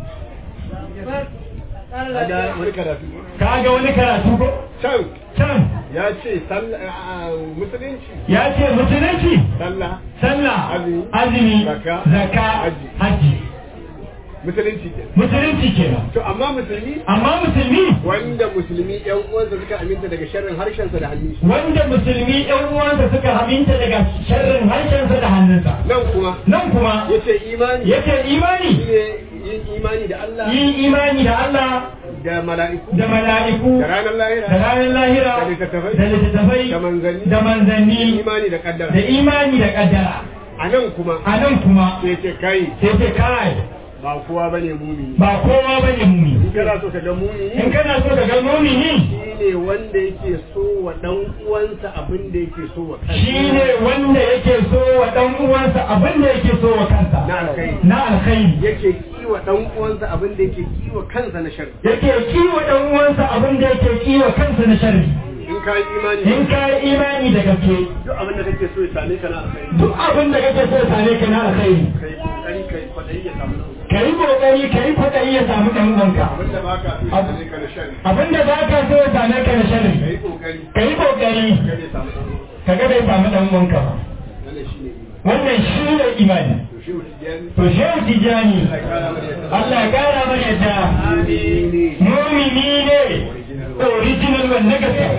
Speaker 5: Kaga wani karatu
Speaker 2: kaga wani karatu ko
Speaker 5: can
Speaker 2: can
Speaker 5: ya ce sallah a- a- musulunci
Speaker 2: ya ce musulunci
Speaker 5: sallah
Speaker 2: sallah
Speaker 5: Azumi,
Speaker 2: azumi
Speaker 5: zakka,
Speaker 2: zakka
Speaker 5: hajji.
Speaker 2: hajji
Speaker 5: musulunci ke
Speaker 2: musulunci kenan
Speaker 5: to amma musulmi
Speaker 2: amma musulmi
Speaker 5: wanda musulmi yan uwansa suka aminta daga sharrin harshensa da hannunsa
Speaker 2: wanda musulmi ɗan uwansa suka haminta daga sharrin harshensa da hannunsa
Speaker 5: nan kuma
Speaker 2: nan kuma
Speaker 5: yace imani
Speaker 2: yake imani
Speaker 5: shine yin imani da Allah
Speaker 2: yin imani da Allah
Speaker 5: da mala'iku
Speaker 2: da mala'iku
Speaker 5: da ranar lahira
Speaker 2: da ranar lahira
Speaker 5: Da littattafai.
Speaker 2: da littattafai
Speaker 5: da manzanni
Speaker 2: da manzanni
Speaker 5: imani da kaddara
Speaker 2: da imani da kaddara
Speaker 5: a nan kuma
Speaker 2: a nan kuma
Speaker 5: sai ce kai
Speaker 2: sai ce kai
Speaker 5: ba kowa bane mumini
Speaker 2: ba kowa bane mumi
Speaker 5: in kana so ka ga mumini
Speaker 2: in kana so ka ga mumini
Speaker 5: shine wanda yake so wa dan uwansa abin da yake so wa kansa
Speaker 2: shine wanda yake so wa dan uwansa abin da yake so wa kansa
Speaker 5: na alkhairi
Speaker 2: na alkhairi
Speaker 5: yake kiwa dan uwansa abin da yake kiwa kansa na sharri
Speaker 2: yake kiwa dan uwansa abin da yake kiwa kansa na sharri
Speaker 5: in ka yi imani
Speaker 2: in ka yi imani da gaske
Speaker 5: duk abin da kake so ya same ka na alkhairi
Speaker 2: duk abin da kake so ya same ka na alkhairi
Speaker 5: kai kokari kai kwadayi ya samu nan
Speaker 2: ka yi kokari ka yi kwaɗayi ya samu ɗan uwanka
Speaker 5: abin da baka so ya same ka na sharri
Speaker 2: abin da ba ka so ya same ka na sharri
Speaker 5: kai kokari
Speaker 2: ka yi kokari
Speaker 5: kada ya samu dan
Speaker 2: ka ga bai samu ɗan uwanka ba
Speaker 5: wannan shine imani
Speaker 2: wannan shi ne imani
Speaker 5: to shi wuce
Speaker 2: to shehu tijani
Speaker 5: Allah ya kara mana yadda
Speaker 2: Allah ya kara mana yadda
Speaker 5: amini
Speaker 2: mumini ne original wanda gaske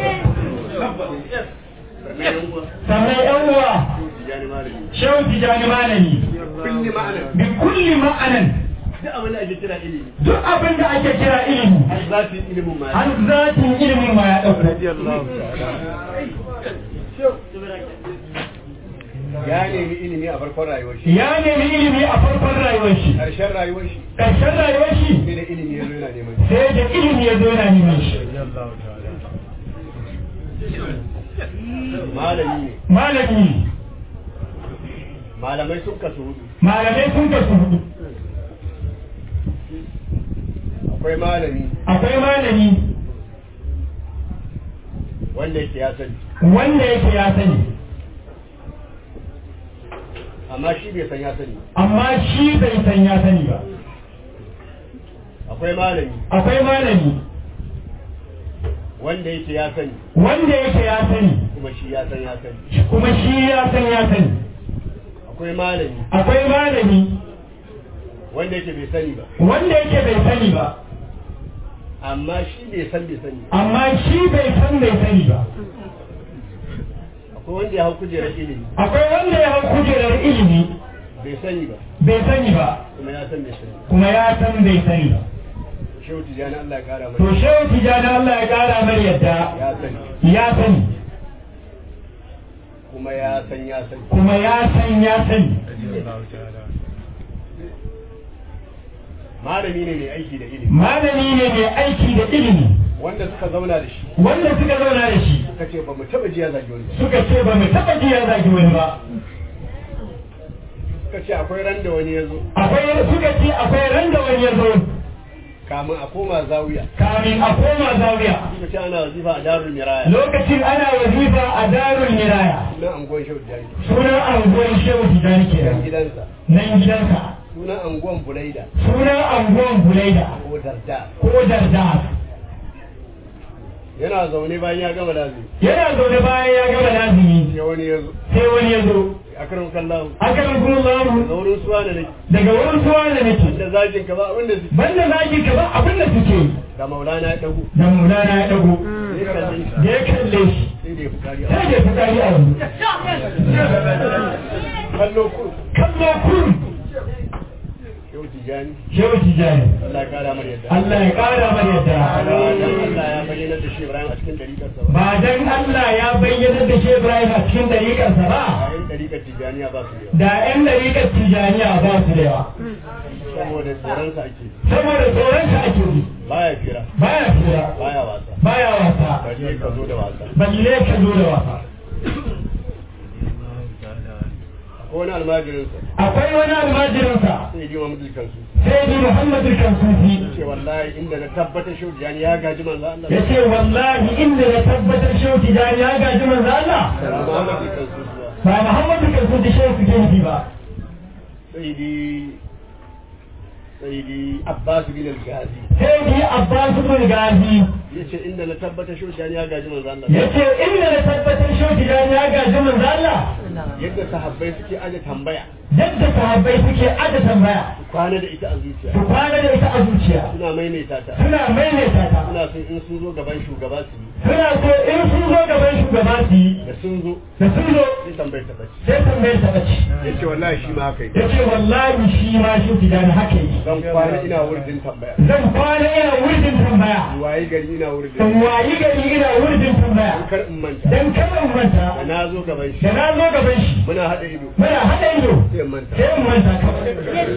Speaker 2: sannan yan uwa shehu tijani malami
Speaker 5: kulli ma'ana
Speaker 2: bi kulli ma'anan
Speaker 5: duk abin da ake kira ilimi
Speaker 2: duk abin da ake kira ilimi
Speaker 5: za su yi ilimin ma
Speaker 2: har zatin ilimin ma ya ɗauko
Speaker 5: ya nemi ilimi a farkon rayuwar shi
Speaker 2: ya nemi ilimi a farkon rayuwar shi
Speaker 5: ƙarshen rayuwar shi
Speaker 2: ƙarshen rayuwar shi
Speaker 5: sai da ilimi ya zo yana neman shi
Speaker 2: sai da ilimi ya zo yana neman shi
Speaker 5: malami ne
Speaker 2: malami
Speaker 5: malamai sun kasu hudu
Speaker 2: malamai sun kasu hudu
Speaker 5: akwai malami
Speaker 2: akwai malami
Speaker 5: wanda yake ya sani
Speaker 2: wanda yake ya sani
Speaker 5: amma shi bai san ya sani
Speaker 2: amma shi bai san ya sani ba
Speaker 5: akwai malami
Speaker 2: akwai malami
Speaker 5: wanda yake ya sani
Speaker 2: wanda yake ya sani
Speaker 5: kuma shi ya san ya sani
Speaker 2: kuma shi ya san ya sani
Speaker 5: akwai malami
Speaker 2: akwai malami
Speaker 5: wanda yake bai sani ba
Speaker 2: wanda yake bai sani ba
Speaker 5: amma shi bai san bai sani
Speaker 2: amma shi bai san bai sani ba
Speaker 5: akwai wanda ya hau kujerar ilimi
Speaker 2: akwai wanda ya hau kujerar ilimi
Speaker 5: bai sani ba
Speaker 2: bai sani ba
Speaker 5: kuma ya san bai sani
Speaker 2: kuma ya san bai sani ba
Speaker 5: shehu tijjani Allah ya kara
Speaker 2: to
Speaker 5: mana
Speaker 2: shehu tijani Allah ya kara mar yadda
Speaker 5: ya sani
Speaker 2: ya sani
Speaker 5: kuma ya san ya sani
Speaker 2: kuma ya san ya sani
Speaker 5: malami ne mai aiki da ilimi
Speaker 2: malami ne mai aiki da ilimi
Speaker 5: wanda suka zauna da shi
Speaker 2: wanda suka zauna da shi
Speaker 5: suka ce ba mu taba ji ya zagi wani ba
Speaker 2: suka ce ba mu taɓa ji ya zagi wani ba
Speaker 5: suka ce akwai ran da wani ya zo
Speaker 2: akwai suka ce akwai ran da wani ya zo
Speaker 5: kamun a koma zawiya
Speaker 2: kamin a koma zawiya
Speaker 5: suka ce ana wazifa a darul miraya
Speaker 2: lokacin ana wazifa a darul miraya
Speaker 5: sunan anguwan shehu tijjani
Speaker 2: sunan anguwan shehu tijani
Speaker 5: sunan
Speaker 2: kenan
Speaker 5: gidansa
Speaker 2: nan gidansa
Speaker 5: sunan anguwan bulaida
Speaker 2: sunan anguwan bulaida
Speaker 5: ko darda
Speaker 2: ko darda
Speaker 5: yana zaune bayan ya gama lazimi
Speaker 2: yana zaune bayan ya gama lazimi
Speaker 5: sai wani ya zo
Speaker 2: sai wani ya zo
Speaker 5: akram kallahu
Speaker 2: aka kuma
Speaker 5: da
Speaker 2: zamu
Speaker 5: wurin suwa da nake
Speaker 2: daga wurin suwa da nake
Speaker 5: da zagin ka ba abinda su
Speaker 2: banda zaki ka ba abin da suke yi.
Speaker 5: da maulana ya dago
Speaker 2: da mulana ya dago
Speaker 5: ya kalle shi
Speaker 2: da ya kalle shi
Speaker 5: sai da ya fukari a
Speaker 2: sai da ya fitsari a wani
Speaker 5: kallo kuru
Speaker 2: kallo kurum
Speaker 5: shehu tijjani
Speaker 2: shehu tijani
Speaker 5: Allah ya kara mar yadda
Speaker 2: Allah ya kara mana yadda
Speaker 5: ba dan Allah ya bayyana da shi Ibrahim a cikin dariƙarsa
Speaker 2: ba dan Allah ya bayyana da shi Ibrahim a cikin dariƙarsa ba
Speaker 5: bayan dariƙar tijjaniya ba su da yawa
Speaker 2: da 'yan dariƙar tijaniya ba su da yawa
Speaker 5: saboda tsoronsa ake
Speaker 2: saboda tsoronsa ake yi
Speaker 5: baya fira
Speaker 2: baya fira
Speaker 5: baya wasa
Speaker 2: baya wasa
Speaker 5: balle ka zo da wasa
Speaker 2: balle ka zo da wasa
Speaker 5: ko wani almajirinsa
Speaker 2: akwai wani almajirinsa
Speaker 5: sai ji Muhammadu kansu
Speaker 2: sai bi Muhammadu Kansufi
Speaker 5: ce wallahi inda na tabbatar shehu tijjani ya gaji manzo Allah
Speaker 2: ya ce wallahi inda na tabbatar shehu tijani ya gaji manzo Allah
Speaker 5: da Muhammadu kansu zuwa
Speaker 2: ba Muhammadu Kansufi shehu suke nufi ba
Speaker 5: sai di sai di Abbas bin al-Ghazi
Speaker 2: sai bi Abbas bin Gazi
Speaker 5: yace inda na tabbatar shehu tijjani ya gaji manzo Allah
Speaker 2: ya ce inda na tabbatar shehu tijani ya gaji manzo Allah
Speaker 5: yadda sahabbai suke aje tambaya
Speaker 2: yadda sahabbai suke aje tambaya
Speaker 5: kwana da ita a zuciya
Speaker 2: su kwana da ita a zuciya
Speaker 5: suna maimaita ta
Speaker 2: suna maimaita ta
Speaker 5: suna son in sun zo gaban shugaba su yi
Speaker 2: suna so in sun zo gaban shugaba su yi
Speaker 5: da sun zo
Speaker 2: da sun zo
Speaker 5: sai tambayar ta bace
Speaker 2: sai tambayar ta bace
Speaker 5: yace wallahi shi ma haka yi
Speaker 2: ya ce wallahi shi ma shi tijani haka yi
Speaker 5: zan kwana ina wurin tambaya
Speaker 2: zan kwana ina wurin tambaya tambaya
Speaker 5: waye gari ina wurin
Speaker 2: in wayi gari ina wurin tambaya
Speaker 5: kar in manta
Speaker 2: dan kada in manta
Speaker 5: da na zo gaban shi
Speaker 2: da na zo gaban shi
Speaker 5: muna haɗa ido
Speaker 2: muna haɗa ido
Speaker 5: sai in manta
Speaker 2: sai in manta kawai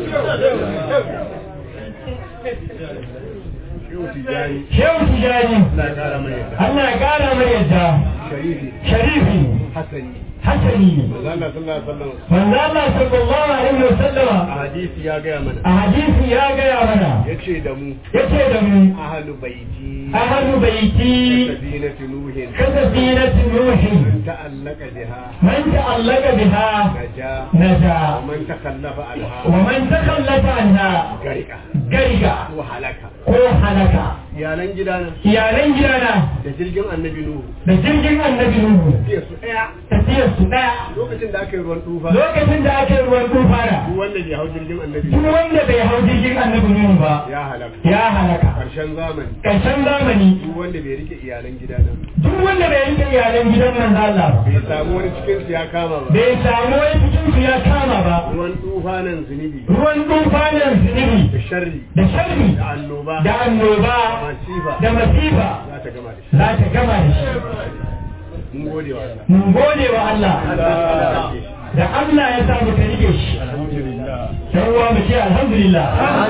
Speaker 5: shehu tijjani
Speaker 2: shehu tijani
Speaker 5: na ƙara mai yadda
Speaker 2: Allah ya kara mai yadda
Speaker 5: sharifi
Speaker 2: sharifi
Speaker 5: hasani
Speaker 2: hasani ne
Speaker 5: manzo Allah sallallahu alaihi wasallam
Speaker 2: manzo Allah sallallahu alaihi wasallama
Speaker 5: a hadisi ya gaya mana
Speaker 2: a hadisi ya gaya mana
Speaker 5: yace da mu
Speaker 2: yace da mu
Speaker 5: ahlu baiti
Speaker 2: ahlu baiti
Speaker 5: safinatu nuhin
Speaker 2: kasafinati nuhi
Speaker 5: ta'allaka biha
Speaker 2: man ta'allaka biha
Speaker 5: naja
Speaker 2: naja
Speaker 5: ومن تخلف عنها
Speaker 2: wa man takhallafa anha
Speaker 5: غرق
Speaker 2: gariga
Speaker 5: وهلك
Speaker 2: ko halaka
Speaker 5: iyalan gidana
Speaker 2: iyalan gidana
Speaker 5: da jirgin annabi nuhu
Speaker 2: da jirgin annabi nuhu
Speaker 5: sai su daya
Speaker 2: tafiyar su daya
Speaker 5: lokacin da aka yi ruwan tufa
Speaker 2: lokacin da aka yi ruwan tufana
Speaker 5: duk wanda ke hau jirgin annabi
Speaker 2: duk wanda bai hau jirgin annabi nuhu ba
Speaker 5: ya halaka
Speaker 2: ya halaka
Speaker 5: karshen zamani
Speaker 2: ƙarshen zamani
Speaker 5: duk wanda bai rike iyalan gidana
Speaker 2: duk wanda bai rike iyalan gidan manzo Allah ba
Speaker 5: bai samu wani cikin su ya kama ba
Speaker 2: bai samu wani cikin su ya kama ba
Speaker 5: ruwan tufanan zunubi
Speaker 2: ruwan tufanin zunubi
Speaker 5: da sharri
Speaker 2: da sharri
Speaker 5: da annoba
Speaker 2: da annoba
Speaker 5: masifa
Speaker 2: da masifa
Speaker 5: za ta gama da shi
Speaker 2: za ta gama da shi
Speaker 5: mun gode wa Allah
Speaker 2: mun gode wa Allah
Speaker 5: Allah
Speaker 2: da Allah ya sa muka rike shi dan uwa mu ce alhamdulillah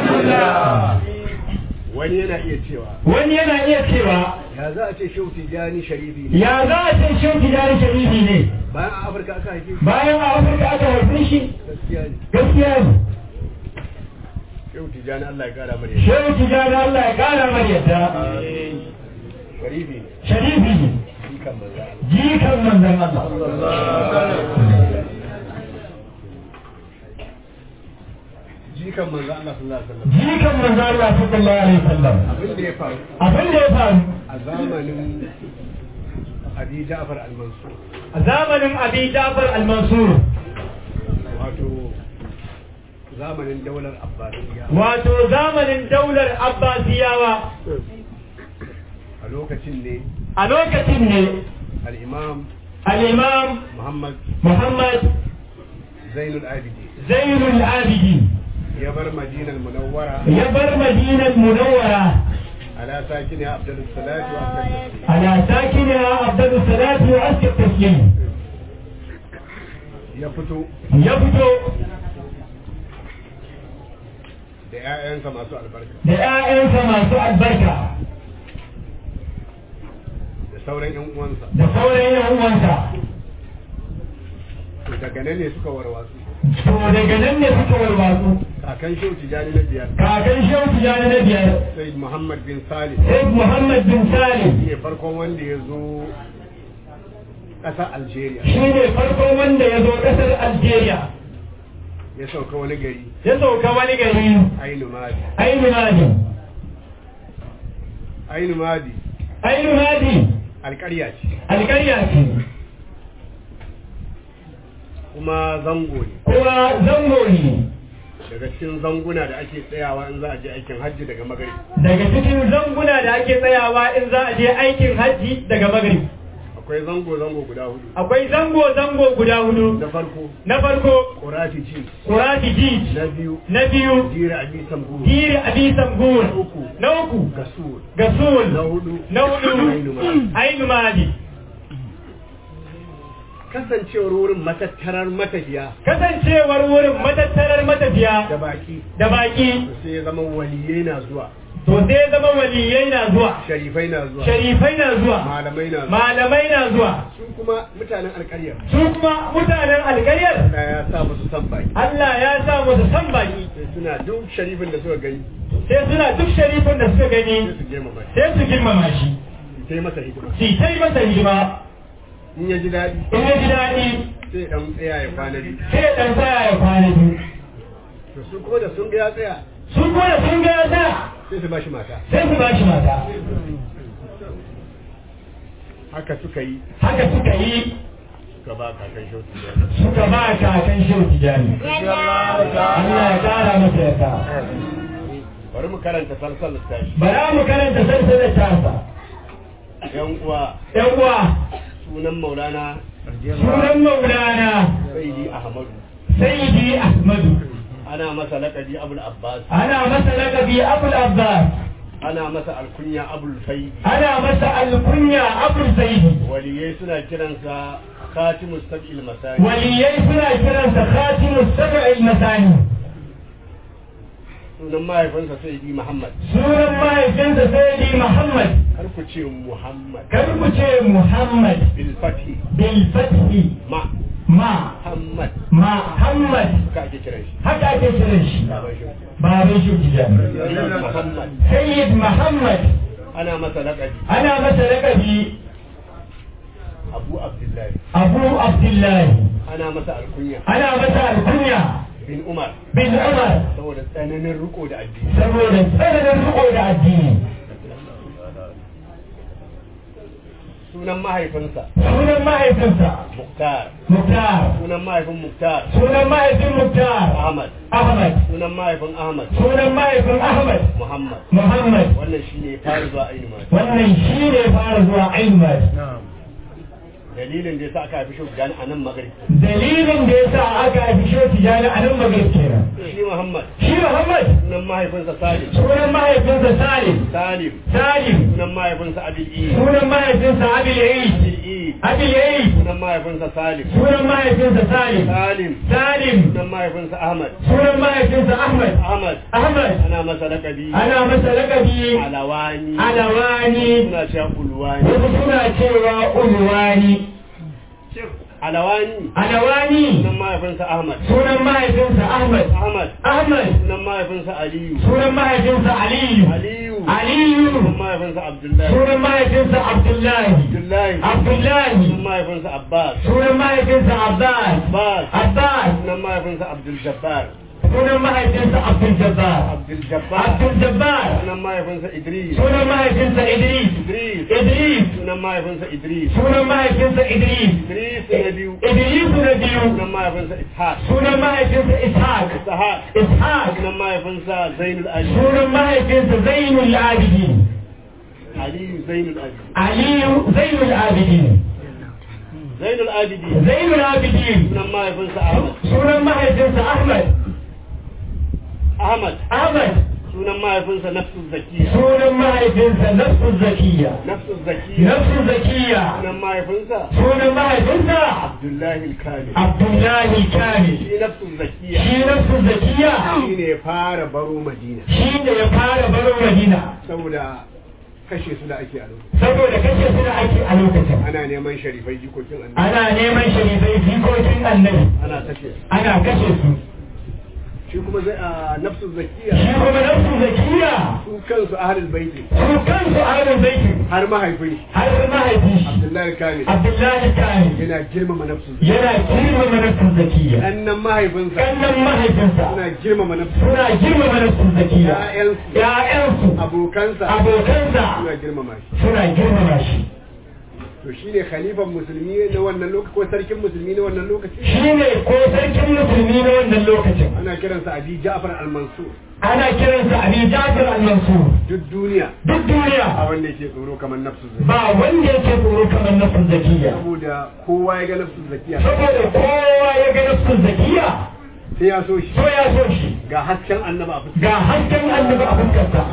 Speaker 5: wani yana iya cewa
Speaker 2: wani yana iya cewa
Speaker 5: ya za a ce shehu tijjani sharifi ne
Speaker 2: ya za a ce shehu tijari sharifi ne
Speaker 5: bayan a afirka aka haife shi
Speaker 2: bayan a afirka aka haife shi
Speaker 5: gaskiya ne
Speaker 2: gaskiya ne
Speaker 5: shehu tijjani Allah ya kara mare
Speaker 2: shehu tijari Allah ya kara mar yadda
Speaker 5: sharifi ne
Speaker 2: sharifi ne
Speaker 5: shi kan manzo Allah
Speaker 2: jikan manzon Allah
Speaker 5: jikan manzo Allah sallallahu alaihi wasallam
Speaker 2: jikan manzon Allah sallallahu alaihi wasallam
Speaker 5: abin da ya faru
Speaker 2: abin da ya faru
Speaker 5: a zamanin Abi Ja'far al-Mansur
Speaker 2: a zamanin Abi Jafar al-Mansur
Speaker 5: wato zamanin daular Abbasiyya
Speaker 2: wato zamanin daular Abbasiyawa
Speaker 5: a lokacin ne
Speaker 2: a lokacin ne
Speaker 5: al-Imam
Speaker 2: al-Imam
Speaker 5: Muhammad
Speaker 2: Muhammad
Speaker 5: Zainul Abidin
Speaker 2: Zainul Abidin
Speaker 5: ya bar Madinar Munawwara
Speaker 2: ya bar Madinar Munawwara
Speaker 5: ala sakiniha afdalus salatu wa afdalus taslim
Speaker 2: على ساكنها أفضل الصلاة وأزكى التسليم
Speaker 5: ya fito
Speaker 2: يبدو
Speaker 5: da ƴaƴansa masu albarka
Speaker 2: da ‘ya'yansa masu albarka
Speaker 5: da sauran ƴan uwansa
Speaker 2: da sauran yan uwansa
Speaker 5: to daga nan ne suka warwatsu
Speaker 2: to daga nan ne suka warwatsu
Speaker 5: kakan shehu tijani na biyar
Speaker 2: kakan shehu tijjani na biyar
Speaker 5: sai Muhammad bin Salih
Speaker 2: sai muhammad bin salim
Speaker 5: ne farkon wanda ya zo ƙasar Algeria
Speaker 2: shi ne farkon wanda ya zo ƙasar algeria
Speaker 5: ya sauka wani gari
Speaker 2: ya sauka wani gari
Speaker 5: Ainu Madi
Speaker 2: ainu madi
Speaker 5: Ainu Madi
Speaker 2: ainu madi
Speaker 5: alƙarya ce
Speaker 2: alƙarya ce
Speaker 5: kuma zango ne
Speaker 2: kuma zango ne
Speaker 5: daga cikin zanguna da ake tsayawa in za a je aikin hajji daga magari
Speaker 2: daga cikin zanguna da ake tsayawa in za a je aikin hajji daga magrib
Speaker 5: akwai zango zango guda hudu
Speaker 2: akwai zango-zango guda hudu
Speaker 5: na farko
Speaker 2: na farko
Speaker 5: Kurati ci
Speaker 2: kurati jij
Speaker 5: na biyu
Speaker 2: na biyu
Speaker 5: Jira Abi Samburu
Speaker 2: giri abisan gur
Speaker 5: na uku
Speaker 2: na uku
Speaker 5: Gasur
Speaker 2: gasul
Speaker 5: na hudu
Speaker 2: na hudu
Speaker 5: Ainu Madi
Speaker 2: ainu madi
Speaker 5: kasancewar wurin matattarar matafiya
Speaker 2: kasancewar wurin matattarar
Speaker 5: da
Speaker 2: matafiya
Speaker 5: baki
Speaker 2: da baki
Speaker 5: sai ya zama waliyai na zuwa
Speaker 2: to sai zama waliyai na zuwa
Speaker 5: sharifai na zuwa
Speaker 2: sharifai na zuwa
Speaker 5: malamai na zuwa
Speaker 2: malamai na zuwa
Speaker 5: su kuma mutanen alƙaryar
Speaker 2: su kuma mutanen alkaryar
Speaker 5: Allah ya sa musu san baki
Speaker 2: Allah ya sa musu san baki
Speaker 5: sai suna duk sharifin da suka gani
Speaker 2: sai suna duk sharifin da suka
Speaker 5: sai
Speaker 2: gani
Speaker 5: su girmama shi
Speaker 2: sai su girmama shi
Speaker 5: sai masa hidima
Speaker 2: su ta yi masa hidima
Speaker 5: in ya ji daɗi
Speaker 2: in ya ji daɗi
Speaker 5: sai dan tsaya ya kwana biyu
Speaker 2: sai ya ɗan tsaya ya kwana biyu
Speaker 5: to su ko da sun ga ya tsaya
Speaker 2: sun kuma sun ga ya tsaya
Speaker 5: sai su bashi mata
Speaker 2: sai su ba shi mata
Speaker 5: haka suka yi
Speaker 2: haka suka yi
Speaker 5: suka ba kakan shautu da
Speaker 2: suka ba kakan shehu tijani Allah ya kara masa yarda
Speaker 5: bari mu karanta salsal tashi
Speaker 2: bara mu karanta sarsalar tasa
Speaker 5: yan uwa
Speaker 2: yan uwa
Speaker 5: sunan maulana
Speaker 2: sunan maulana
Speaker 5: sayyidi ahmadu
Speaker 2: sayyidi ahmadu
Speaker 5: ana masa laƙabi abul abbas
Speaker 2: ana masa lakabi abul abbas
Speaker 5: ana masa alkunya abul faidi
Speaker 2: ana masa alkunya abul zaidi
Speaker 5: waliyai suna kiransa khatimus sab'il masani
Speaker 2: waliyai suna kiransa khatimus sab'il masani
Speaker 5: sunan mahaifinsa sayyidi muhammad
Speaker 2: sunan mahaifinsa sayyidi muhammad
Speaker 5: kar ku ce muhammad
Speaker 2: kar ku ce muhammad
Speaker 5: bil fathi
Speaker 2: bil fathi
Speaker 5: ma
Speaker 2: ma
Speaker 5: muhammad
Speaker 2: muhammad
Speaker 5: ka ake kiran shi
Speaker 2: haka ake kiran shi
Speaker 5: baban shi
Speaker 2: baban shi tijani
Speaker 5: sayyidi muhammad
Speaker 2: sayyid muhammad
Speaker 5: ana masa laqabi
Speaker 2: ana masa lakabi
Speaker 5: abu abdullahi
Speaker 2: abu abdullahi
Speaker 5: ana masa alkunya
Speaker 2: ana masa alkunya
Speaker 5: bin umar
Speaker 2: bin umar
Speaker 5: saboda tsananin riko da addini
Speaker 2: saboda tsananin riko da addini
Speaker 5: sunan mahaifinsa
Speaker 2: sunan mahaifinsa
Speaker 5: muktar
Speaker 2: muktar
Speaker 5: sunan mahaifin muktar
Speaker 2: sunan mahaifin muktar
Speaker 5: ahmad
Speaker 2: ahmad
Speaker 5: sunan mahaifin ahmad
Speaker 2: sunan mahaifin ahmad
Speaker 5: muhammad
Speaker 2: muhammad
Speaker 5: wannan shine fara zuwa ainihin mata
Speaker 2: wannan shi ne fara zuwa aimar
Speaker 5: dalilin da yasa aka haifi shi gani a nan magrib
Speaker 2: dalilin da ya sa aka haifi shi tijani a nan magrib kenan
Speaker 5: shi muhammad
Speaker 2: shi muhammad
Speaker 5: sunan mahaifinsa salim
Speaker 2: sunan mahaifinsa salim
Speaker 5: salim
Speaker 2: salim
Speaker 5: sunan mahaifinsa abil i
Speaker 2: sunan mahaifinsa abil eid
Speaker 5: abil i
Speaker 2: abil eid
Speaker 5: sunan mahaifinsa salim
Speaker 2: sunan mahaifinsa salim
Speaker 5: salim
Speaker 2: salim
Speaker 5: sunan mahaifinsa ahmad
Speaker 2: sunan mahaifinsa ahmad
Speaker 5: ahmad
Speaker 2: ahmad
Speaker 5: ana masa lakabi
Speaker 2: ana masa lakabi
Speaker 5: alawani
Speaker 2: alawani
Speaker 5: suna cewa ulwani
Speaker 2: wasu suna cewa ulwani
Speaker 5: alawani
Speaker 2: alawani
Speaker 5: sunan mahaifinsa ahmad
Speaker 2: sunan mahaifinsa ahmad
Speaker 5: ahmad
Speaker 2: ahmad
Speaker 5: sunan mahaifinsa aliyu
Speaker 2: sunan mahaifinsa aliyu
Speaker 5: aliyu
Speaker 2: aliyu
Speaker 5: sunan mahaifinsa abdullahi
Speaker 2: sunan mahaifinsa abdullahi
Speaker 5: abdullahi
Speaker 2: abdullahi
Speaker 5: sunan mahaifinsa abbas
Speaker 2: sunan mahaifinsa abbas
Speaker 5: abbas
Speaker 2: abbas
Speaker 5: sunan mahaifinsa abdul jabbar
Speaker 2: sunan mahaifinsa abdul jabbar
Speaker 5: abdul jabbar
Speaker 2: abdul jabbar
Speaker 5: sunan mahaifinsa idris
Speaker 2: sunan mahaifinsa idris
Speaker 5: idris
Speaker 2: idris
Speaker 5: sunan mahaifinsa idris
Speaker 2: sunan mahaifinsa idris
Speaker 5: idris na biyu
Speaker 2: idris na biyu
Speaker 5: sunan mahaifinsa ishaq
Speaker 2: sunan mahaifinsa ishaq
Speaker 5: ishaq
Speaker 2: ishaq
Speaker 5: sunan mahaifinsa zainul ali
Speaker 2: sunan mahaifinsa zainul abidin
Speaker 5: aliyu zainul ali
Speaker 2: aliyu zainul abidin
Speaker 5: zainul abidi
Speaker 2: zainul abidin
Speaker 5: sunan mahaifinsa ahmad
Speaker 2: sunan mahaifinsa ahmad
Speaker 5: ahmad
Speaker 2: ahmad
Speaker 5: sunan mahaifinsa nafsu zakiya
Speaker 2: sunan mahaifinsa nafsu zakiya
Speaker 5: nafsu zakiya
Speaker 2: nafsu zakiya
Speaker 5: sunan mahaifinsa
Speaker 2: sunan mahaifinsa
Speaker 5: abdullahi al-kamil
Speaker 2: abdullahi kamil
Speaker 5: shi nafsu zakiya
Speaker 2: shi nafsu zakiya
Speaker 5: shi ne ya fara baro madina
Speaker 2: shi ne ya fara baro madina
Speaker 5: saboda kashe su da ake a lokacin
Speaker 2: saboda kashe su da ake a lokacin
Speaker 5: ana neman sharifai jikokin annabi
Speaker 2: ana neman sharifai jikokin annabi
Speaker 5: ana kashe su
Speaker 2: ana kashe su
Speaker 5: shi kuma zai a nafsu zakiya
Speaker 2: shi kuma nafsu zakiya
Speaker 5: su kansu ahlul baiti
Speaker 2: su kansu ahlul baiti
Speaker 5: har mahaifin
Speaker 2: har mahaifi shi
Speaker 5: abdullahi al-kamil
Speaker 2: abdullahi kamil
Speaker 5: yana girmama nafsu zakiya
Speaker 2: yana girmama nafsu zakiya
Speaker 5: annan mahaifinsa
Speaker 2: kannan mahaifinsa
Speaker 5: suna girmama nafsu
Speaker 2: suna girmama nafsu zakiya
Speaker 5: Ya'yansu.
Speaker 2: ya'yansu
Speaker 5: abokansa
Speaker 2: abokansa
Speaker 5: suna girmama shi
Speaker 2: suna girmama shi
Speaker 5: to shine khalifan musulmi na wannan lokaci ko sarkin musulmi na wannan lokaci
Speaker 2: shine ko sarkin musulmi na wannan lokacin
Speaker 5: ana kiransa abi ja'far al-mansur
Speaker 2: ana kiransa abi jafar al-mansur
Speaker 5: duk duniya
Speaker 2: duk duniya
Speaker 5: a wanda yake tsoro kamar nafsu zakiya
Speaker 2: ba wanda yake tsoro kamar nafsu zakiya
Speaker 5: saboda kowa ya ga nafsu zakiya
Speaker 2: saboda kowa ya ga nafsu zakiya
Speaker 5: sai ya so shi
Speaker 2: so ya so shi
Speaker 5: ga hasken annaba a fuska
Speaker 2: ga hasken annabi a fuskarsa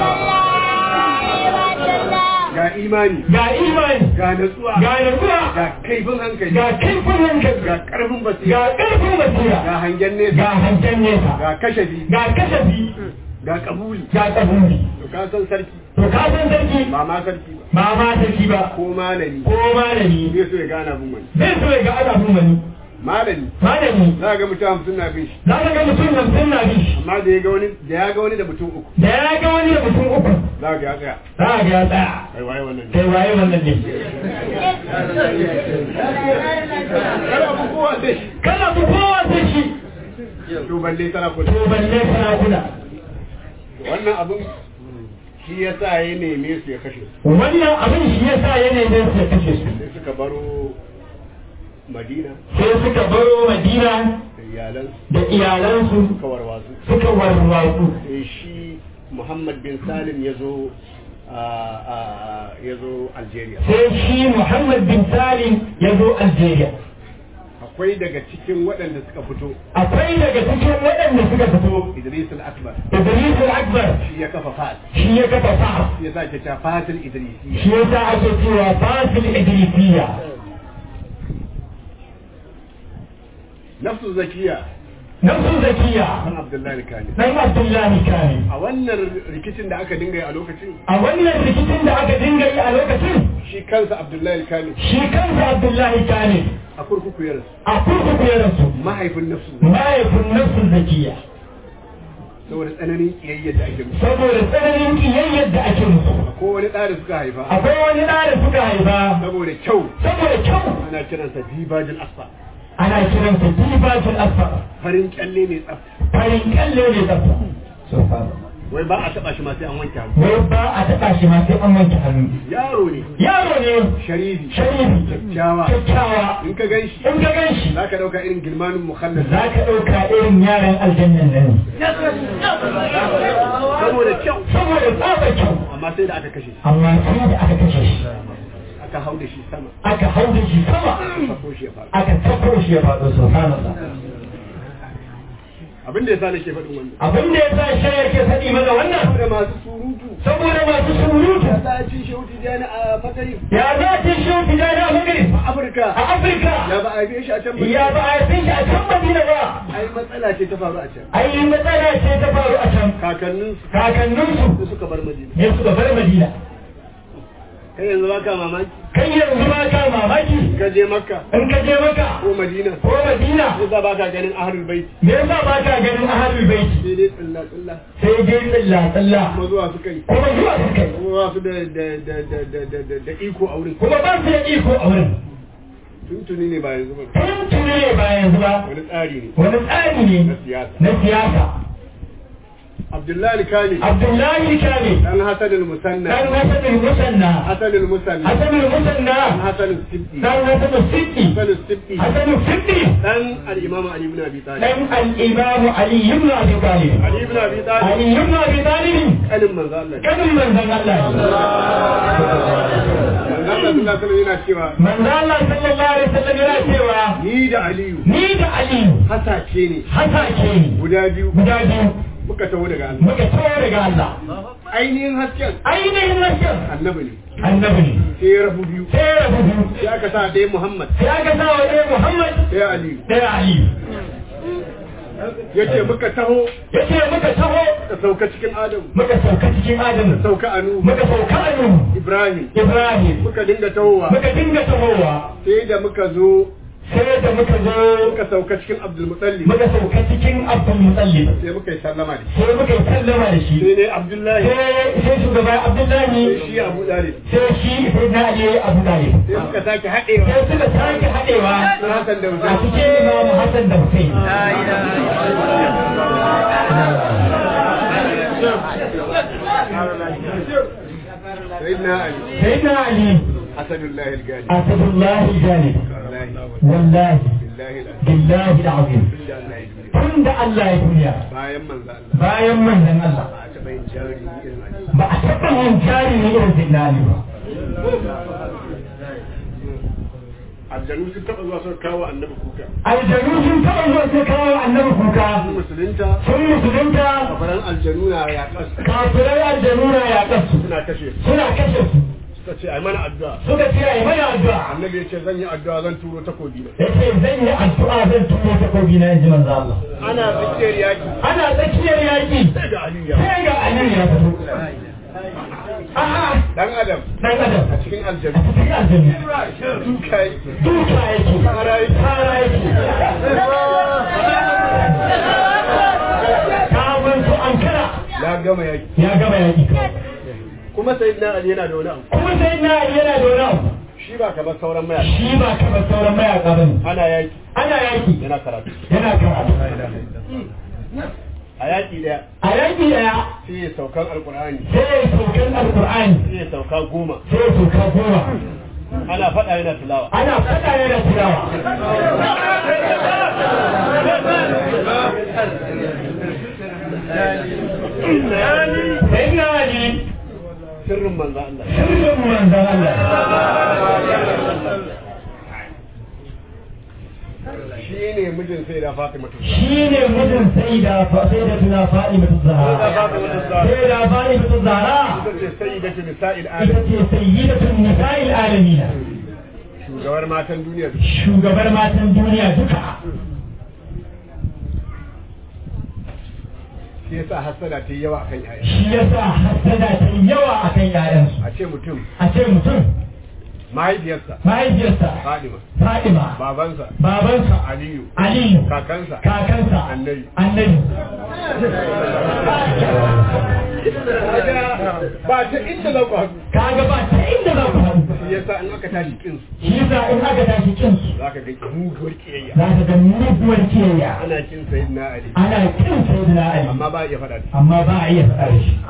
Speaker 5: ga imani
Speaker 2: ga imani
Speaker 5: ga natsuwa
Speaker 2: ga nutsuwa
Speaker 5: ga kaifin hankali
Speaker 2: ga kaifin hankali
Speaker 5: ga karfin
Speaker 2: ga
Speaker 5: basira
Speaker 2: ƙarfin basira
Speaker 5: ga hangen
Speaker 2: ga
Speaker 5: nesa
Speaker 2: hangen nesa
Speaker 5: ga kashafi
Speaker 2: ga kasafi
Speaker 5: ga kabuli
Speaker 2: ga kabuli
Speaker 5: to ka san sarki
Speaker 2: to ka san sarki
Speaker 5: ba ma sarki ba
Speaker 2: ba ma sarki ba
Speaker 5: ko malami
Speaker 2: ko malami
Speaker 5: zai so ya gana bin wani
Speaker 2: zai so ya ga ana bin wani
Speaker 5: malami
Speaker 2: malami
Speaker 5: za ga mutum hamsin na bin shi
Speaker 2: za ka ga mutum hamsin na bin shi
Speaker 5: amma da ya ga wani da ya ga wani da mutum uku
Speaker 2: da ya ga wani da mutum uku
Speaker 5: za ga ya tsaya
Speaker 2: za ka ga ya tsaya
Speaker 5: kai waye wannan ne
Speaker 2: kai waye wannan ne
Speaker 5: kada ku kowa sai shi
Speaker 2: kana bu kowa sai shi
Speaker 5: to balle sarakuna
Speaker 2: to balle sarakuna
Speaker 5: wannan abin shi ya sa ya neme su ya kashe su
Speaker 2: wannan abin shi yasa yanayin da suka kashe su
Speaker 5: sai suka baro madina
Speaker 2: sai suka baro madina
Speaker 5: da iyalansu
Speaker 2: da iyalansu
Speaker 5: suka warwasu
Speaker 2: suka warwatsu
Speaker 5: sai shi muhammad bin salim ya zo ya zo algeria
Speaker 2: sai shi muhammad bin salim ya zo algeria
Speaker 5: akwai daga cikin waɗanda suka fito
Speaker 2: akwai daga cikin waɗanda suka fito
Speaker 5: Idris al-Akbar
Speaker 2: Idris al-Akbar
Speaker 5: shi ya kafa fas
Speaker 2: shi ya kafa fa
Speaker 5: shi ya sa ke ta fasil Idrisiyya
Speaker 2: shi yasa ake cewa fasil idrisiyya
Speaker 5: nafsu zakiya
Speaker 2: nafsu zakiya
Speaker 5: kan Abdullahi Kani
Speaker 2: dan abdullahi kane
Speaker 5: a wannan rikicin da aka dinga yi a lokacin
Speaker 2: a wannan rikicin da aka dinga yi a lokacin
Speaker 5: shi kansa Abdullahi Kani
Speaker 2: shi kansa abdullahi kane
Speaker 5: a kurkuku ya rasu
Speaker 2: a kurkuku ya rasu
Speaker 5: mahaifin nafsu
Speaker 2: mahaifin nafsu zakiya
Speaker 5: saboda tsananin kiyayya da ake musu
Speaker 2: saboda tsananin kiyayyar da ake musu
Speaker 5: ko wani ɗa da suka haifa
Speaker 2: akwai wani ɗa da suka haifa
Speaker 5: saboda kyau
Speaker 2: saboda kyau
Speaker 5: ana kiransa dibajin asfa
Speaker 2: ana kiransa dibatul asfar
Speaker 5: farin kyalle ne tsaf
Speaker 2: farin kalle ne tsafta
Speaker 5: wai ba a taba shi ma sai an wanke hannu
Speaker 2: wai ba a taɓa shi ma sai an wanke hannu
Speaker 5: yaro ne
Speaker 2: yaro ne
Speaker 5: sharifi
Speaker 2: sharifi
Speaker 5: kyakkyawa
Speaker 2: kyakkyawa
Speaker 5: in ka gan shi
Speaker 2: in ka gan shi
Speaker 5: za ka ɗauka irin gilmanin mukhallal
Speaker 2: za ka ɗauka irin yaran aljannan nan
Speaker 5: saboda kyau
Speaker 2: saboda tsaba kyau
Speaker 5: amma sai da aka kashe shi
Speaker 2: amma sai da aka kashe shi
Speaker 5: aka hau da shi sama
Speaker 2: aka hau da shi sama
Speaker 5: aka sako shi ya faru
Speaker 2: aka sako shi ya faɗo subhanallah
Speaker 5: abin da yasa nake faɗin wannan
Speaker 2: abin da ya sa shi yake faɗi mana wannan
Speaker 5: da masu surutu
Speaker 2: saboda masu surutu
Speaker 5: za a ci shehu tijjani a fakari
Speaker 2: ya za ta shi wuce da na magani
Speaker 5: a afirka
Speaker 2: a afirka
Speaker 5: ya ba a yi shi a can ba
Speaker 2: ya ba a yi shi a can madina ba
Speaker 5: ai matsala ce ta faru a can
Speaker 2: ai matsala ce ta faru a can
Speaker 5: kakannin
Speaker 2: kakanninsu
Speaker 5: su suka bar madina
Speaker 2: ne suka bar madina
Speaker 5: kai yanzu ba ka mamaki
Speaker 2: kai yanzu ba ka mamaki
Speaker 5: ka je makka
Speaker 2: in ka je maka
Speaker 5: ko madina
Speaker 2: ko madina
Speaker 5: ko za ba ka ganin ahlul bait
Speaker 2: me yasa ba ka ganin ahlul baiti
Speaker 5: sai dai tsilla tsilla
Speaker 2: sai dai tsilla tsilla
Speaker 5: kuma zuwa suka yi
Speaker 2: kuma zuwa su kai
Speaker 5: kuma ba su da da da da da da da da iko a wurin
Speaker 2: kuma ba su da iko a wurin
Speaker 5: tuntuni ne ba yanzu ba
Speaker 2: tun tuni ne ba yanzu ba
Speaker 5: wani tsari ne
Speaker 2: wani tsari ne
Speaker 5: na siyasa
Speaker 2: na siyasa
Speaker 5: abdullahi kani
Speaker 2: abdullahi kane
Speaker 5: dan hasan al-musanna
Speaker 2: dan hasan musanna
Speaker 5: hasan al-musanna
Speaker 2: hasan musanna
Speaker 5: dan hasan al-sibti
Speaker 2: dan hasan siddi
Speaker 5: hasan al-sibti
Speaker 2: hasan siddi
Speaker 5: dan al-imam ali ibn abi talib
Speaker 2: dan al-imam ali ibn abi talib
Speaker 5: ali ibn abi talib
Speaker 2: ali ibn abi talib
Speaker 5: kanin manzo Allah
Speaker 2: kadin manzon Allah
Speaker 5: manzo Allah sallallahu alaihi wasallam yana cewa
Speaker 2: manzon Allah sallallahu alaihi wasallam yana cewa
Speaker 5: ni da aliyu
Speaker 2: ni da ali
Speaker 5: hasake ne
Speaker 2: hasake ne
Speaker 5: guda biyu
Speaker 2: guda biyu
Speaker 5: muka taho daga Allah
Speaker 2: muka tawo daga Allah
Speaker 5: ainihin hasken
Speaker 2: ainihin nasir
Speaker 5: annabi ne
Speaker 2: annabi ne
Speaker 5: sai ya rabu biyu
Speaker 2: sai ya rabu biyu
Speaker 5: sai aka sa ɗaya muhammad
Speaker 2: sai aka sa wa ɗaya Muhammad
Speaker 5: sai aliyu
Speaker 2: ɗaya Ali
Speaker 5: ya ce muka taho
Speaker 2: ya ce muka taho
Speaker 5: ka sauka cikin adamu
Speaker 2: muka sauka cikin Adamu
Speaker 5: sauka anu
Speaker 2: muka sauka Anu
Speaker 5: ibrahim
Speaker 2: Ibrahim
Speaker 5: muka dinga tahowa
Speaker 2: muka dinga tahowa
Speaker 5: sai da muka zo
Speaker 2: sai da muka zo
Speaker 5: muka sauka cikin abdulmutallib
Speaker 2: muka sauka cikin Abdul Muttalib
Speaker 5: sai muka yi sallama da shi
Speaker 2: sai muka yi sallama da shi
Speaker 5: sai ne abdullahi
Speaker 2: sai sai shugaba Abdullahi
Speaker 5: sai shi abu dalib
Speaker 2: sai shi sai na Ali Abu Talib
Speaker 5: sai suka sake haɗewa
Speaker 2: sai suka sake haɗewa
Speaker 5: sun hasan da
Speaker 2: a
Speaker 5: wuta
Speaker 2: cikin Imam Hassan da Hussein
Speaker 5: sai na ali
Speaker 2: sai na Ali
Speaker 5: asadullahi al-gani
Speaker 2: Asadullahi Jalib
Speaker 5: wallahi
Speaker 2: wallahi
Speaker 5: billahi al-azim
Speaker 2: billahi al-azim
Speaker 5: da Allah ya duniya
Speaker 2: tun da Allah ya duniya
Speaker 5: bayan manzo Allah
Speaker 2: bayan manzon Allah
Speaker 5: ba a taɓa yin jari irin ali
Speaker 2: ba a taɓa yin jari ne irin Zinani ba
Speaker 5: aljanu sun taɓa zuwa suka kawo annabi kuka
Speaker 2: aljanu sun taɓa zuwa sai kawo annabi kuka
Speaker 5: musulunta
Speaker 2: sun musulunta
Speaker 5: kafaran aljanu na yaƙas
Speaker 2: kafirai aljanu na yaƙarsu
Speaker 5: suna kashe su
Speaker 2: suna kashe su
Speaker 5: suka ce ai mana addu'a
Speaker 2: suka ce ai mana addu'a
Speaker 5: annabi ya ce zan yi addu'a zan turo takobi na
Speaker 2: yace zan yi addu'a zan tuno takobi na yanzu manzo Allah
Speaker 5: ana tsakiyar yaki
Speaker 2: ana tsakiyar yaƙi
Speaker 5: sai ga aliyu ya
Speaker 2: sai ga Aliyu ya fito a'a
Speaker 5: dan adam
Speaker 2: dan adam
Speaker 5: a cikin
Speaker 2: a
Speaker 5: aljanu
Speaker 2: cikin aljanu
Speaker 5: duka yake
Speaker 2: duka yake
Speaker 5: Fara yake.
Speaker 2: fara yake kafin su ankara
Speaker 5: ya gama yaki
Speaker 2: ya gama yaƙi
Speaker 5: kuma sayyidina ali yana da wani abu
Speaker 2: kuma sai na yana da wani abu
Speaker 5: shi ba kamar sauran mayaka
Speaker 2: shi ba kamar sauran mayaka ba ne
Speaker 5: ana yaki
Speaker 2: ana yaƙi
Speaker 5: yana karatu
Speaker 2: yana karatu
Speaker 5: a yaki daya
Speaker 2: a yaƙi ɗaya
Speaker 5: sai ya saukan alkur'ani
Speaker 2: sai ya saukan alƙur'ani
Speaker 5: sai ya sauka goma
Speaker 2: sai ya sauka goma
Speaker 5: ana faɗa yana tilawa
Speaker 2: ana faɗa yana tilawa sai na ali
Speaker 5: sirrin manzo Allah
Speaker 2: sirrin manzan Allah
Speaker 5: mijin sai da Fatima to
Speaker 2: shi ne mijin sai da sai da tuna faɗi mutu zahara sai da faɗi mutu zahara
Speaker 5: ita ce sayyidatu nisa'il
Speaker 2: ita
Speaker 5: alam
Speaker 2: ce sayyidatun nisa'il alamina
Speaker 5: shugabar matan duniya
Speaker 2: shugabar matan duniya duka
Speaker 5: shi yasa hasada ta yi yawa akan yaya
Speaker 2: shi yasa hasada ta yi yawa akan yayansu
Speaker 5: a ce mutum
Speaker 2: a ce mutum
Speaker 5: mahaifiyarsa
Speaker 2: mahaifiyarsa
Speaker 5: Fadima
Speaker 2: Fadima
Speaker 5: babansa
Speaker 2: babansa
Speaker 5: Aliyu
Speaker 2: Aliyu
Speaker 5: kakansa
Speaker 2: kakansa
Speaker 5: Annabi.
Speaker 2: annabi
Speaker 5: ba ta inda za ku haɗu
Speaker 2: kaga ba ta inda za ku haɗu
Speaker 5: shi yasa in aka tashi kin su
Speaker 2: shi yasa in aka tashi kin su
Speaker 5: za ka ga muguwar kiyayya
Speaker 2: za ka ga muguwar kiyayya
Speaker 5: ana kin sayyidina Ali
Speaker 2: ana kin sayyidina Ali
Speaker 5: amma ba a iya faɗa da shi.
Speaker 2: amma ba a iya faɗa da shi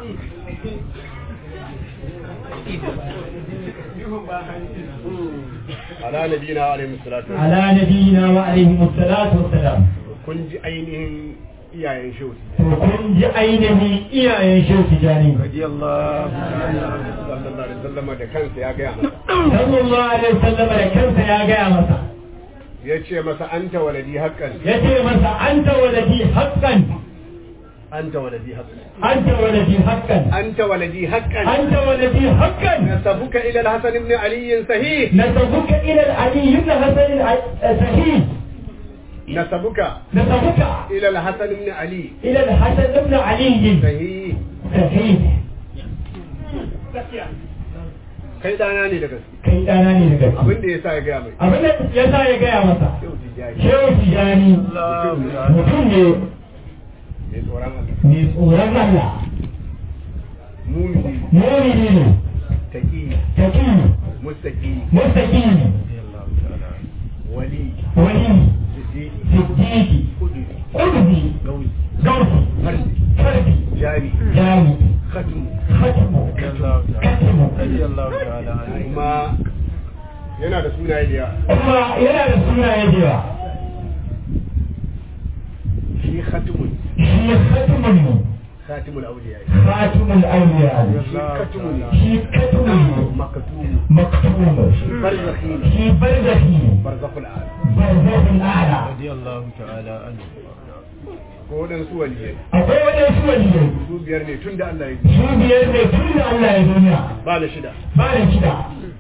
Speaker 5: ala nabiyina wa alaihi salatu wa
Speaker 2: ala nabiyina wa alaihi salatu wassalam
Speaker 5: kun ji ainihin iyayen shehu
Speaker 2: to kun ji ainihin iyayen shehu tijani
Speaker 5: radiyallahu sallallahu alaihi wasallam da kansa ya gaya masa
Speaker 2: sallallahu alaihi wasallam da kansa ya gaya masa
Speaker 5: ya ce masa anta waladi haqqan
Speaker 2: ya ce masa anta waladi haqqan
Speaker 5: anta waladi haqqan
Speaker 2: anta waladi haqqan
Speaker 5: anta waladi haqqan
Speaker 2: anta waladi haqqan
Speaker 5: nasabuka ila al-hasan ibn ali sahih
Speaker 2: نسبك إلى العلي بن حسن الصحيح
Speaker 5: نسبك
Speaker 2: نسبك
Speaker 5: إلى الحسن بن علي
Speaker 2: إلى الحسن بن علي
Speaker 5: صحيح
Speaker 2: صحيح
Speaker 5: kai dana ne da gaske
Speaker 2: kai ɗana ne da gaske
Speaker 5: abin da yasa ya gaya mai
Speaker 2: abin da ya sa ya gaya masa
Speaker 5: shehu tijani
Speaker 2: shehu tijani mutum ne
Speaker 5: ne tsoron Allah
Speaker 2: mai tsoron Allah
Speaker 5: mumini
Speaker 2: mumini ne
Speaker 5: taqi
Speaker 2: taki
Speaker 5: mustaqi
Speaker 2: mustaqi
Speaker 5: wali
Speaker 2: wali
Speaker 5: siddiq
Speaker 2: siddiqi
Speaker 5: qudri
Speaker 2: qudbi
Speaker 5: gawi
Speaker 2: gausi
Speaker 5: fardi
Speaker 2: fardi
Speaker 5: jari
Speaker 2: jami
Speaker 5: khatmu
Speaker 2: khatimu katimu
Speaker 5: kuma yana da sunaye da yawa
Speaker 2: kuma yana da sunaye da yawa
Speaker 5: shi khatmun
Speaker 2: shi khatimun ne
Speaker 5: khatimul awliya
Speaker 2: khatimul awliya
Speaker 5: shi khatmun
Speaker 2: shi katimun ne
Speaker 5: makatum
Speaker 2: maktum
Speaker 5: barzakhi
Speaker 2: shi barzahi
Speaker 5: barzakhul a'la
Speaker 2: barzahul a'la
Speaker 5: ko wadansu waliyai
Speaker 2: akwai wadansu waliyai
Speaker 5: su biyar ne tun da Allah ya yi
Speaker 2: su biyar ne tun da Allah ya duniya
Speaker 5: ba da shida
Speaker 2: ba da shida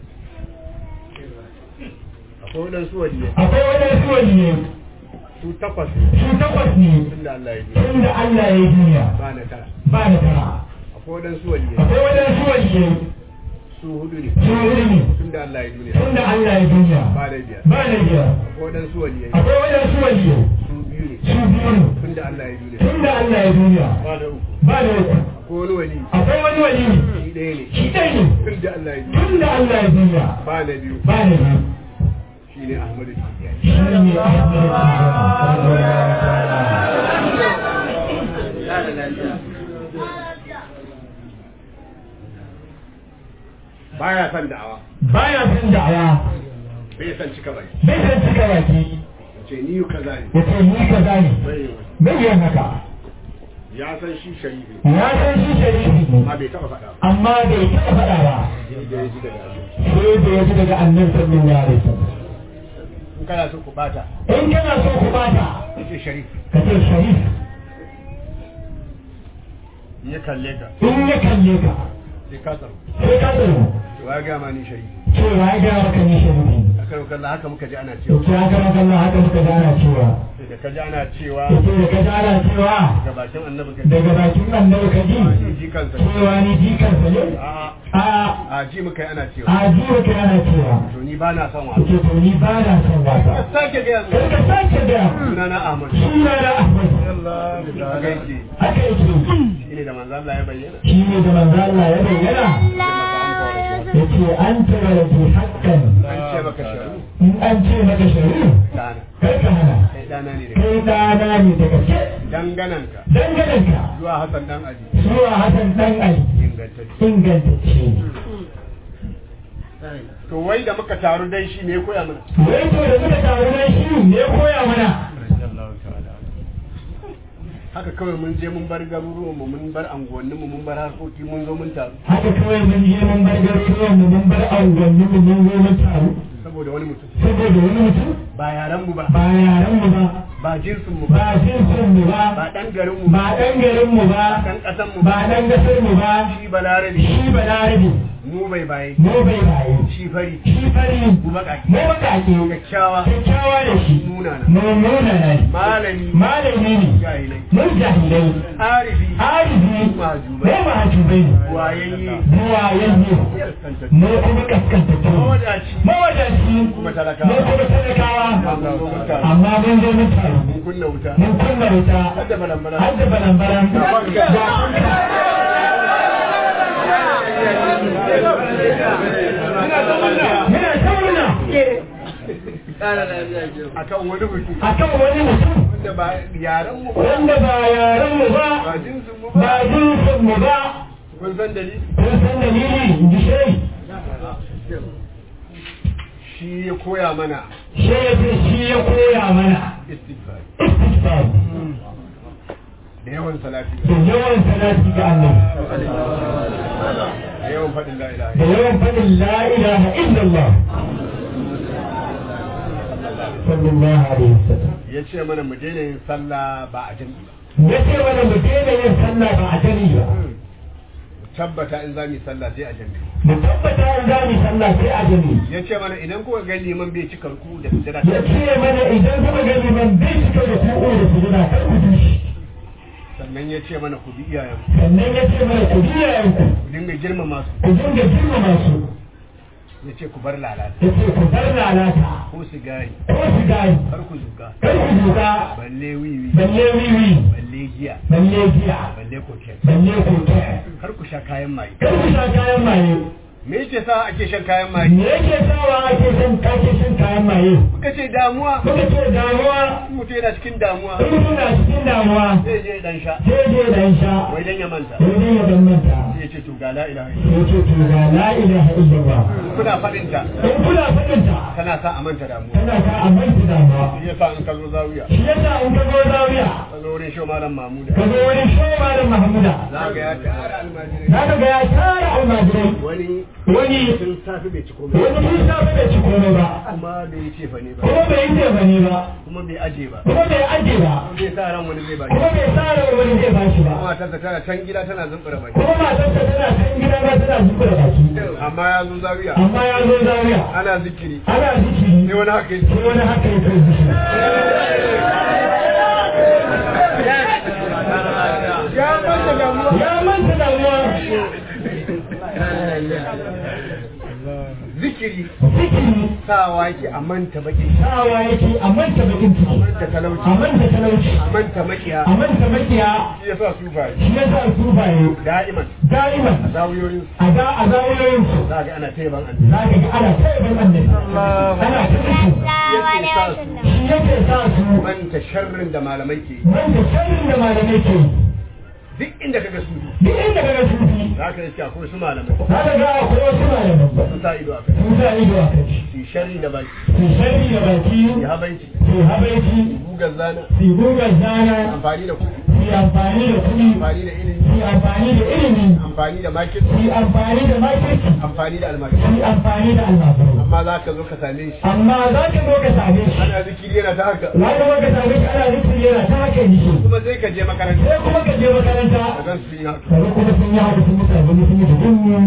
Speaker 5: akwai wadansu waliyai
Speaker 2: akwai wadansu waliyai
Speaker 5: su takwas
Speaker 2: su takwas ne
Speaker 5: tun da Allah ya yi
Speaker 2: tun da Allah ya duniya
Speaker 5: ba na tara
Speaker 2: ba da tara
Speaker 5: akwai wadansu waliyai
Speaker 2: akwai wadansu waliyai
Speaker 5: su hudu ne
Speaker 2: su hudu ne
Speaker 5: tun da Allah ya yi duniya
Speaker 2: tun da Allah ya duniya
Speaker 5: ba da biyar
Speaker 2: ba da biyar
Speaker 5: akwai wadansu waliyai
Speaker 2: akwai wadansu waliyai
Speaker 5: su biyu ne
Speaker 2: su biyu ne
Speaker 5: tun da Allah ya yi duniya
Speaker 2: tun da Allah ya duniya
Speaker 5: ba da uku
Speaker 2: ba da uku
Speaker 5: akwai wani wali
Speaker 2: akwai wani wali
Speaker 5: shi ɗaya ne
Speaker 2: shi ɗaya ne
Speaker 5: tun da Allah ya yi duniya
Speaker 2: tun da Allah ya duniya
Speaker 5: ba na biyu
Speaker 2: ba da biyu
Speaker 5: shi ne Ahmadu Tijjani
Speaker 2: shi ne Ahmadu
Speaker 5: baya son da'awa
Speaker 2: baya son da'awa
Speaker 5: bai san cika bai
Speaker 2: bai san cika baki
Speaker 5: ce ni yi kaza ne
Speaker 2: ya ce ni kaza ne
Speaker 5: bai yi wani.
Speaker 2: bai yin haka
Speaker 5: ya san shi sharifi ne
Speaker 2: ya san shi sharifi ne
Speaker 5: amma bai taɓa faɗa ba
Speaker 2: amma bai taɓa faɗa ba
Speaker 5: sai da ya ji daga Allah.
Speaker 2: sai da ya ji daga annabi sallallahu alaihi wasallam
Speaker 5: in kana so ku bata
Speaker 2: in kana so ku bata
Speaker 5: ce sharif
Speaker 2: ka ce sharif
Speaker 5: in ya kalle ka
Speaker 2: in ya kalle ka
Speaker 5: sai ka tsaro
Speaker 2: sai ka tsaro
Speaker 5: wa ya gama ni sharifi
Speaker 2: cewa ya gaya maka ni sharifi
Speaker 5: a kan kalla haka muka ji ana
Speaker 2: to
Speaker 5: cewa
Speaker 2: ki haka maka Allah haka muka gana cewa
Speaker 5: sai da ka ji ana cewa
Speaker 2: to sai da ka gana cewa
Speaker 5: ga bakin annabi ka ji
Speaker 2: daga bakin annabi ka ji
Speaker 5: ni ji kansa ne.
Speaker 2: cewa ni jikansa ne
Speaker 5: a'a
Speaker 2: a
Speaker 5: a ji muka yi ana cewa
Speaker 2: a ji ka ana cewa
Speaker 5: to ni ba na son wa
Speaker 2: ke to ni ba na son wasa
Speaker 5: sake gaya mu
Speaker 2: kar ka sake da
Speaker 5: sunana Ahmad
Speaker 2: suna da Ahmad
Speaker 5: haka yake
Speaker 2: haka yake
Speaker 5: shi ne da manzo Allah ya bayyana
Speaker 2: shi ne da manzo Allah ya bayyana yace an tara da haƙƙan
Speaker 5: an ce maka sharu
Speaker 2: in an ce maka shari'u
Speaker 5: dana
Speaker 2: kar ka hana
Speaker 5: kai dana ne da
Speaker 2: kai dana ne da gaske
Speaker 5: dangananka
Speaker 2: dangananka
Speaker 5: zuwa Hassan dan Ali
Speaker 2: zuwa Hassan dan Ali
Speaker 5: ingantacce
Speaker 2: ingantacce
Speaker 5: to wai da muka taru dai shi ne ya koya mana
Speaker 2: wai to da muka taru nan shi ne ya koya mana
Speaker 5: haka kawai mun je mun bar garuruwan mu mun bar anguwannin mu mun bar harkoki mun zo mun taru
Speaker 2: haka kawai mun je mun bar garuruwan mu mun bar anguwanni mu mun zo mun taru
Speaker 5: saboda wani mutum
Speaker 1: saboda wani mutum
Speaker 5: ba yaran mu ba
Speaker 1: ba yaran mu ba
Speaker 5: ba jinsin mu ba
Speaker 1: ba jinsin mu ba
Speaker 5: ba dan garin mu
Speaker 1: ba dan garin mu ba
Speaker 5: dan kasan mu
Speaker 1: ba dan gasar mu ba
Speaker 5: shi balarabe
Speaker 1: shi balarabe
Speaker 5: mu bai baye
Speaker 1: mu bai baye
Speaker 5: shi fari
Speaker 1: shi fari
Speaker 5: mu bakaki
Speaker 1: mu bakake
Speaker 5: kyakkyawa
Speaker 1: kyakkyawa da shi
Speaker 5: munana
Speaker 1: mu nuna ne
Speaker 5: malami
Speaker 1: malami ne
Speaker 5: jahilai
Speaker 1: mun jahilai
Speaker 5: arifi
Speaker 1: arifi
Speaker 5: majubai
Speaker 1: mu mahajubai ne
Speaker 5: wayayye
Speaker 1: buwayayye
Speaker 5: kaskantattu
Speaker 1: mu kuma kaskantattu
Speaker 5: mawadaci
Speaker 1: mawadaci
Speaker 5: kuma
Speaker 1: mu
Speaker 5: talakawa
Speaker 1: kuma talakawa
Speaker 5: amma mun taru
Speaker 1: amma mun zo mun taru
Speaker 5: mun kunna wuta
Speaker 1: mun kunna wuta
Speaker 5: hadda balambala
Speaker 1: har da balan-balan
Speaker 5: Ga fanka.
Speaker 1: ga fanka. muna ta murna
Speaker 5: akan wani mutum
Speaker 1: akan wani mutum
Speaker 5: wanda ba yaran mu ba
Speaker 1: wanda ba yaren mu
Speaker 5: ba
Speaker 1: ba
Speaker 5: jinsin mu
Speaker 1: ba
Speaker 5: ba
Speaker 1: jinsin mu ba
Speaker 5: kun san dalili
Speaker 1: kun san dalili in ji shai
Speaker 5: shi ya koya mana
Speaker 1: shai ya ce shi ya koya mana
Speaker 5: istighfar
Speaker 1: istighfar
Speaker 5: da yawan salati
Speaker 1: da yawan salati ga Allah
Speaker 5: da yawan faɗin la ilaha
Speaker 1: da yawan faɗin la ilaha illallah sallallahu alaihi wasallam
Speaker 5: ya ce mana mu daina yin sallah ba a jami'i ba
Speaker 1: ya ce mana mu daina yin sallah ba a jami ba
Speaker 5: mu tabbata in za mu yi sallah sai a jami'i
Speaker 1: mu tabbata in za mu sallah sai a jami
Speaker 5: ya ce mana idan kuka ga liman bai cika ruku da sujada
Speaker 1: ya ce mana idan kuma ga liman bai cika da ku'o da sujada kar ku bi shi
Speaker 5: sannan ya ce mana ku bi iyayen
Speaker 1: sannan ya ce mana ku bi yayanku
Speaker 5: ku dinga girmama su
Speaker 1: ku dinga girmama su
Speaker 5: ya ce ku bar lalata
Speaker 1: ya ce ku bar lalata
Speaker 5: ko sigari
Speaker 1: ko sigari
Speaker 5: kar ku zuka
Speaker 1: kar ku duka
Speaker 5: balle wiwi
Speaker 1: balle wiwi
Speaker 5: balle giya
Speaker 1: balle giya
Speaker 5: balle koken
Speaker 1: balle koke
Speaker 5: kar ku sha kayan maye
Speaker 1: kar ku sha kayan maye
Speaker 5: me yake sa ake shan kayan maye
Speaker 1: me yake sawa ake son kake shan kayan maye
Speaker 5: kuka ce damuwa
Speaker 1: kuka ce damuwa
Speaker 5: in mutum yana cikin damuwa
Speaker 1: in kuna cikin damuwa
Speaker 5: zai je dan sha
Speaker 1: sai je dan sha
Speaker 5: wai dan ya manta
Speaker 1: sai dai ya dan manta
Speaker 5: sai ya ce to ga la ilaha illallah
Speaker 1: sai ce to ga la ilaha illallah
Speaker 5: kuna faɗin ta
Speaker 1: in kuna fadin ta
Speaker 5: tana sa a manta damuwa
Speaker 1: tana sa a manta damuwa
Speaker 5: shi yasa in ka zo zawiya
Speaker 1: shi yasa in ka zo zawiya
Speaker 5: ka zo wurin shi malam mamuda
Speaker 1: ka zo wani showa da mahmuda
Speaker 5: za ga ya tara almajirai
Speaker 1: za ka ga ya tara almajirai
Speaker 5: wani
Speaker 1: wani
Speaker 5: tun safi bai ci komai
Speaker 1: wani sun safe bai ci komai ba
Speaker 5: kuma bai ce fa ne ba
Speaker 1: kuma bai yi tefani ba
Speaker 5: kuma bai aje ba
Speaker 1: kuma bai aje ba
Speaker 5: zai sa ran wani zai ba
Speaker 1: kuma bai tsara wani zai bashi ba
Speaker 5: kuma matarsa tana can gida tana zumbura baki
Speaker 1: kuma matarsa tana can gida ma tana zuba da baki
Speaker 5: amma ya zo zawiya
Speaker 1: amma ya zo zawiya
Speaker 5: ana zikiri
Speaker 1: ana zikiri
Speaker 5: sai wani haka yake
Speaker 1: sai wani haka ya kai zikiri
Speaker 5: ya manta damuwa
Speaker 1: ya manta damuwa
Speaker 5: zikiri
Speaker 1: zikiri
Speaker 5: sawa yake a manta baki
Speaker 1: sawa yake a manta bakin ciki
Speaker 5: manta talauci
Speaker 1: a manta talauci
Speaker 5: a manta makiya
Speaker 1: a manta makiya
Speaker 5: shi yasa su ba
Speaker 1: shi ya sa su baye
Speaker 5: da'iman
Speaker 1: da'iman
Speaker 5: zawiyoyin
Speaker 1: a da a zawiyoyinsu
Speaker 5: za ga ana taiban annabi
Speaker 1: za ka ga ana taiban annabi ana ta musu
Speaker 5: yake sa su
Speaker 1: shi yake sa su
Speaker 5: manta sharrin da malamai ke yi.
Speaker 1: wanda sharrin da malamai ke yi.
Speaker 5: duk inda kaga su
Speaker 1: duk inda ka ga sufi
Speaker 5: za ka yi akwai su malamai
Speaker 1: za ka ga akwai wasu malamai
Speaker 5: sun sa ido a kai
Speaker 1: sun sa ido a kai
Speaker 5: su yi sharri da baki
Speaker 1: su sharri da baki
Speaker 5: su yi habanci
Speaker 1: su habaici
Speaker 5: gugar zana
Speaker 1: su guga zana
Speaker 5: amfani da kuɗi
Speaker 1: su amfani da kuɗi
Speaker 5: amfani da ilimi
Speaker 1: su amfani da ilimi
Speaker 5: amfani da makin
Speaker 1: su amfani da makirci
Speaker 5: amfani da almaki
Speaker 1: su amfani da almabaru
Speaker 5: amma za ka zo ka same shi
Speaker 1: amma za ka zo ka same shi
Speaker 5: ana zikiri yana ta haka
Speaker 1: za ka zo ka same shi ana zikiri yana ta haka yi shi
Speaker 5: kuma sai ka je makaranta
Speaker 1: sai kuma ka je makaranta
Speaker 5: ka gan su yi haka
Speaker 1: kaga kuma sun yi haka sun mutu abin sun yi da gungun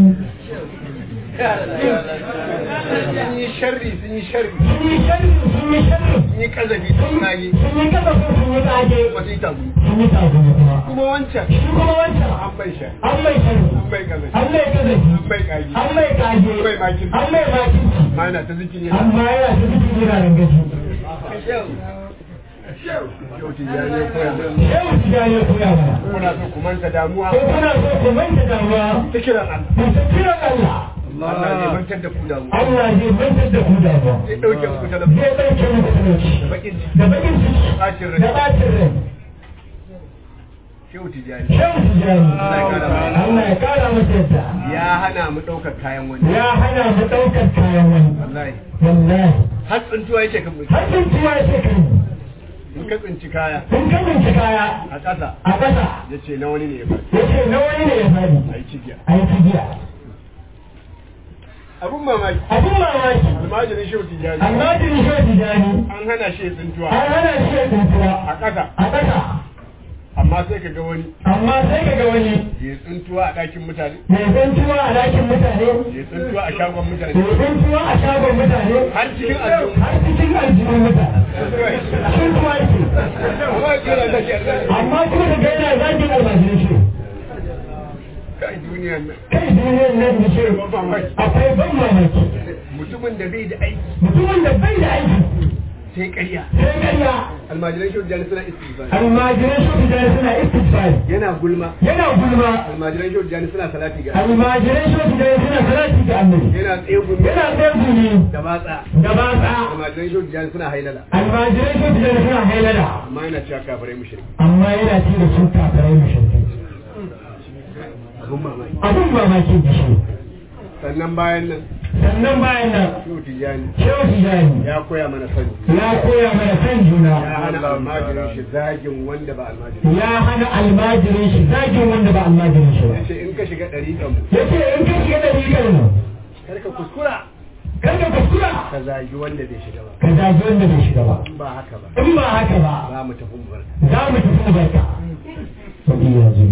Speaker 5: sun yi sharri sun yi sharri
Speaker 1: sun yi sharri sun yi sharri
Speaker 5: sun yi kazafi sun nage
Speaker 1: sun yi kasa sun sun yi tsage
Speaker 5: kuma sun yi tabu
Speaker 1: sun yi tagumi kuma
Speaker 5: kuma wancan
Speaker 1: shi kuma wancan
Speaker 5: an bai shan
Speaker 1: an mai sharri
Speaker 5: an bai kazafi
Speaker 1: an mai kazafi
Speaker 5: an bai kage
Speaker 1: an mai kage
Speaker 5: an bai makin
Speaker 1: an mai makinci
Speaker 5: ma yana ta zikiri yana
Speaker 1: amma yana ta zikiri yana rangaji
Speaker 5: yau tijjani ya koya mana
Speaker 1: shehu tijani ya koya mana
Speaker 5: kuna so ku manta damuwa
Speaker 1: ko kuna so ku manta damuwa
Speaker 5: ta kiran Allah
Speaker 1: ku ta kiran Allah
Speaker 5: Allah zai mantar da ku damuwa
Speaker 1: Allah zai mantar da ku damuwa
Speaker 5: zai ɗauke muku talabci
Speaker 1: zai ɗauke muku talauci
Speaker 5: da bakin ciki
Speaker 1: da bakin ciki
Speaker 5: bacin
Speaker 1: da
Speaker 5: rai
Speaker 1: ɓacin rai
Speaker 5: shehu tijjani
Speaker 1: shehu tijani
Speaker 5: Allah ya kara mana.
Speaker 1: Allah ya kara masa yadda
Speaker 5: ya hana mu ɗaukar kayan wani
Speaker 1: ya hana mu ɗaukar kayan wani
Speaker 5: wallahi
Speaker 1: wallahi
Speaker 5: har tsintuwa yake kan mutum
Speaker 1: har sun tuwa ce kan
Speaker 5: in ka tsinci kaya
Speaker 1: kun kamince kaya
Speaker 5: a ƙasa
Speaker 1: a ƙasa
Speaker 5: ya ce na wani ne ya faɗi
Speaker 1: ya ce na wani ne ya fadi
Speaker 5: a yi cigiya
Speaker 1: a yi cigiya
Speaker 5: abun mamaki
Speaker 2: abin mamaki
Speaker 5: almajirin shehu tijjani
Speaker 2: almajirin shi tijani
Speaker 5: an hana shi ya tsintuwa
Speaker 2: an hana shi ya tsintuwa
Speaker 5: a ƙasa
Speaker 2: a ƙasa
Speaker 5: amma sai ka ga wani
Speaker 2: amma sai ka ga wani
Speaker 5: ya tsintuwa a ɗakin mutane
Speaker 2: mai tsintuwa a ɗakin mutane
Speaker 5: ya tsintuwa a shagon mutane
Speaker 2: mai tsintuwa a shagon mutane
Speaker 5: har cikin aljihu
Speaker 2: har cikin aljihun mutane tsintuwa ce
Speaker 5: amma ya kira da shi a ɗaki.
Speaker 2: amma kuma ka ga yana zagin almajirin shi
Speaker 5: kai duniyan nan
Speaker 2: kai duniyar nan da shi
Speaker 5: ban mamaki
Speaker 2: akwai ban mamaki
Speaker 5: mutumin da bai da aiki
Speaker 2: mutumin da bai da aiki
Speaker 5: sai ƙarya
Speaker 2: sai karya
Speaker 5: almajiran shehu tijjani suna istighfar
Speaker 2: almajiran shi tijani suna istifari
Speaker 5: yana gulma
Speaker 2: yana gulma
Speaker 5: almajiran shehu tijjani suna salati ga
Speaker 2: almajiran shi tijani suna salati ga annabi
Speaker 5: yana tsegumi
Speaker 2: yana tsarkuni
Speaker 5: da batsa
Speaker 2: da batsa
Speaker 5: almajiran shehu tijjani suna hailala
Speaker 2: almajiran shi tijani suna hailala
Speaker 5: amma yana cewa kafirai mushrik
Speaker 2: amma yana ci da su kafarai mashirkai
Speaker 5: abun mamaki
Speaker 2: abin mamakin da shi
Speaker 5: sannan bayan nan
Speaker 2: sannan bayan nan
Speaker 5: shehu tijjani
Speaker 2: shehu tijani
Speaker 5: ya koya mana sani
Speaker 2: ya koya mana kan juna
Speaker 5: ya hana almajirin shi zagin wanda ba almajirin
Speaker 2: ya hana almajirin shi zagin wanda ba almajirin shi ba
Speaker 5: ya ce in ka shiga ɗariƙan mu
Speaker 2: ya ce in ka shiga ɗariƙar mu
Speaker 5: kar ka kuskura
Speaker 2: kar ka kuskura
Speaker 5: ka zagi wanda bai shiga ba
Speaker 2: ka zagi wanda bai shiga ba
Speaker 5: in ba haka ba
Speaker 2: in ba haka ba
Speaker 5: za mu tafi mu barka
Speaker 2: za mu tafi mu barka sauki ya zo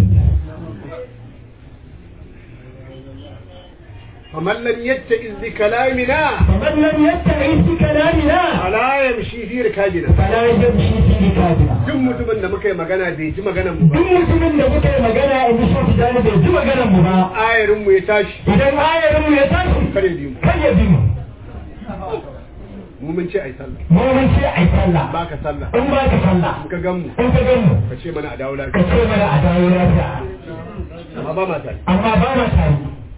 Speaker 5: faman lam yatta'iz bi kalamina
Speaker 2: فمن لم يتعظ بكلامنا
Speaker 5: ala yamshi fi rikabina
Speaker 2: فلا يمشي في ركابنا
Speaker 5: duk mutumin da muka yi magana bai ji maganar mu ba
Speaker 2: duk mutumin da muka yi magana in ji shofi da bai ji maganar mu ba
Speaker 5: ayarin mu ya tashi
Speaker 2: idan ayarin mu ya tashi
Speaker 5: kare bi mu
Speaker 2: kan ya bi mu
Speaker 5: mu mun ce ai sallah
Speaker 2: mu mun ce ai sallah
Speaker 5: ba ka sallah
Speaker 2: in ba ka sallah
Speaker 5: in ka gan mu
Speaker 2: in ka gan mu
Speaker 5: ka ce mana a dawo
Speaker 2: ka
Speaker 5: lafiya
Speaker 2: ce mana a dawo lafiya
Speaker 5: amma ba ma tare
Speaker 2: amma ba ma tare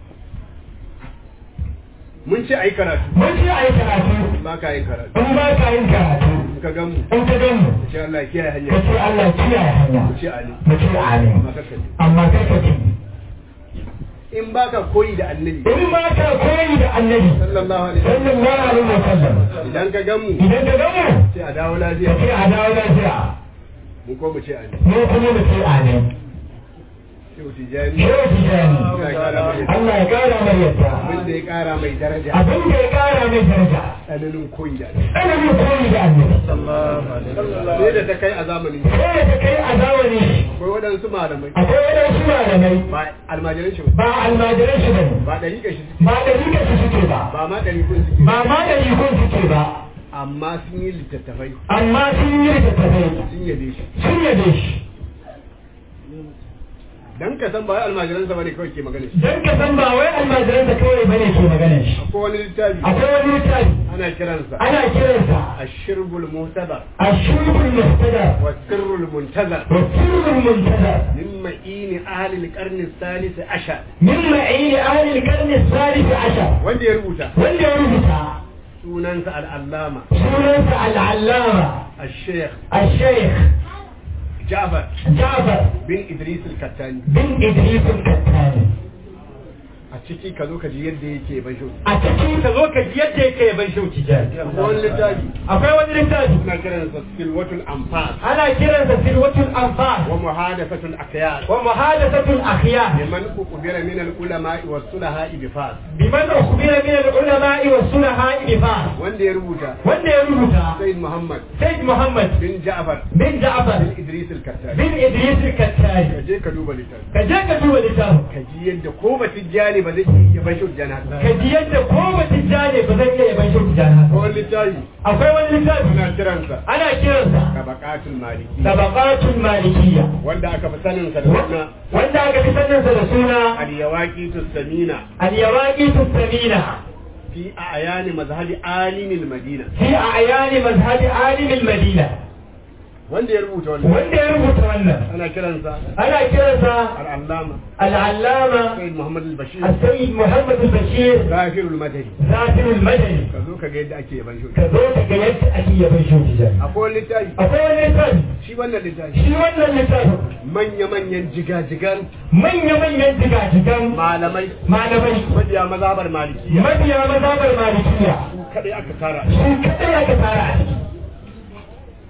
Speaker 5: mun ce ai karatu
Speaker 2: mun ce ai karatu
Speaker 5: ba ka yin karatu
Speaker 2: in ba ka yin karatu
Speaker 5: in ka gan mu
Speaker 2: in ka gan mu
Speaker 5: ka ce Allah ya kiyaye
Speaker 2: ka
Speaker 5: hanya
Speaker 2: ce Allah kiyaye hanya
Speaker 5: ku ce ali
Speaker 2: mu ce amin
Speaker 5: amma kaka ji
Speaker 2: amma kai ka ce
Speaker 5: in ba ka koyi da annabi
Speaker 2: in ba ka koyi da annabi
Speaker 5: sallallahu alaihi wasallam
Speaker 2: sallallahu alaihi wa sallam
Speaker 5: idan ka gan mu
Speaker 2: idan ka gan mu
Speaker 5: ce a dawo
Speaker 2: ka
Speaker 5: lafiya
Speaker 2: ce a dawo lafiya
Speaker 5: mu ko mu ce ali
Speaker 2: mu kuma mu ce amin
Speaker 5: shehu tijani
Speaker 2: shehu tijani
Speaker 5: Allah ya kara mai
Speaker 2: Allah ya kara mai yadda
Speaker 5: abin da ya kara mai daraja
Speaker 2: abin da ya kara mai daraja
Speaker 5: tsananin koyi da annabi
Speaker 2: tsananin koyi da annabi
Speaker 5: sai da ta kai a zamanin
Speaker 2: sai da ta kai a zamani
Speaker 5: akwai waɗansu malamai
Speaker 2: akwai waɗansu malamai
Speaker 5: ba almajiran shi ba
Speaker 2: ba almajiran shi bane
Speaker 5: ba ɗariƙar shi suke
Speaker 2: ba da rika su suke ba
Speaker 5: ba ma ɗariƙun suke
Speaker 2: ba ma da rikon suke ba
Speaker 5: amma sun yi littattafai
Speaker 2: amma sun yi littattafai
Speaker 5: sun yabe shi
Speaker 2: sun yabe shi
Speaker 5: dan ka san ba wai almajiransa bane kawai ke magana shi
Speaker 2: don ka san ba wai almajiran da kawai bane ke maganar shi
Speaker 5: akwai wani littafi
Speaker 2: akwai wani littafi
Speaker 5: ana kiransa
Speaker 2: ana kiransa
Speaker 5: ashirbul muhtadar
Speaker 2: الشرب المهتدى
Speaker 5: wa sirrul muntazar
Speaker 2: والسر المنتدى
Speaker 5: min ma'ini ahli al-qarn al-thalith ashar
Speaker 2: من معين أهل القرن الثالث عشر
Speaker 5: wanda ya rubuta
Speaker 2: wanda ya rubuta
Speaker 5: sunansa al-allama
Speaker 2: سنة العلامة
Speaker 5: al-sheikh
Speaker 2: الشيخ
Speaker 5: Ja'far
Speaker 2: جعفر
Speaker 5: bin Idris al-Kattani
Speaker 2: بن إدريس الكتاني
Speaker 5: a ciki ka zo ka ji yadda yake ban shi
Speaker 2: أتكي تزوك يدي كي بنشو تجاري
Speaker 5: wani littafi
Speaker 2: أقوى وزن التاج
Speaker 5: suna kiransa silwatul anfas
Speaker 2: أنا كرنس سلوة الأنفال
Speaker 5: wa muhadathatul aqyas
Speaker 2: ومحادثة الأخيار
Speaker 5: liman uqbira min al-ulama wa sulaha ibfas
Speaker 2: بمن أخبر من العلماء والسلحاء بفاس
Speaker 5: wanda ya rubuta
Speaker 2: wanda ya rubuta
Speaker 5: Sayyid Muhammad
Speaker 2: Said Muhammad
Speaker 5: bin Ja'far
Speaker 2: bin Ja'far
Speaker 5: bin Idris al-Kattani
Speaker 2: bin Idris al-Kattani
Speaker 5: ka je ka duba littafi
Speaker 2: ka je ka duba littafin
Speaker 5: ka ji yadda ko ba tijjani ba zai iya ban shi tijjani haka
Speaker 2: ka ji yadda ko ba tijjani ba zai iya yaban shi tijjani
Speaker 5: ko wani littafi
Speaker 2: akwai wani littafi
Speaker 5: suna kiransa
Speaker 2: ana kiransa
Speaker 5: tabaqatul maliki
Speaker 2: tabaqatul malikiyya
Speaker 5: wanda aka fi sanin sa da suna
Speaker 2: wanda aka fi saninsa da suna
Speaker 5: al-yawaqitus samina
Speaker 2: al-yawaqit samina
Speaker 5: fi a'yani mazhabi alimil madina
Speaker 2: fi a'yani mazhabi alim al-madina
Speaker 5: wanda ya rubuta wannan
Speaker 2: wanda ya rubuta wannan
Speaker 5: ana kiransa
Speaker 2: ana kiransa
Speaker 5: al-allama
Speaker 2: al-allama
Speaker 5: Sayyid Muhammad al-Bashir
Speaker 2: السيد محمد البشير
Speaker 5: Zafirul Madani
Speaker 2: ذاكر المدني
Speaker 5: ka zo ka ga yadda ake yaban shi
Speaker 2: ka zo ka ga yadda ake yaban shi tijani
Speaker 5: akwai wani littafi
Speaker 2: akwai wani littafi
Speaker 5: shi wannan littafi
Speaker 2: shi wannan littafin
Speaker 5: manya-manyan jigajigan
Speaker 2: manya-manyan jigajigan
Speaker 5: malamai
Speaker 2: malamai
Speaker 5: mabiya mazhabar malikiya
Speaker 2: mabiya mazhabar malikiya
Speaker 5: su kadai aka tara
Speaker 2: su kadai aka tara a ciki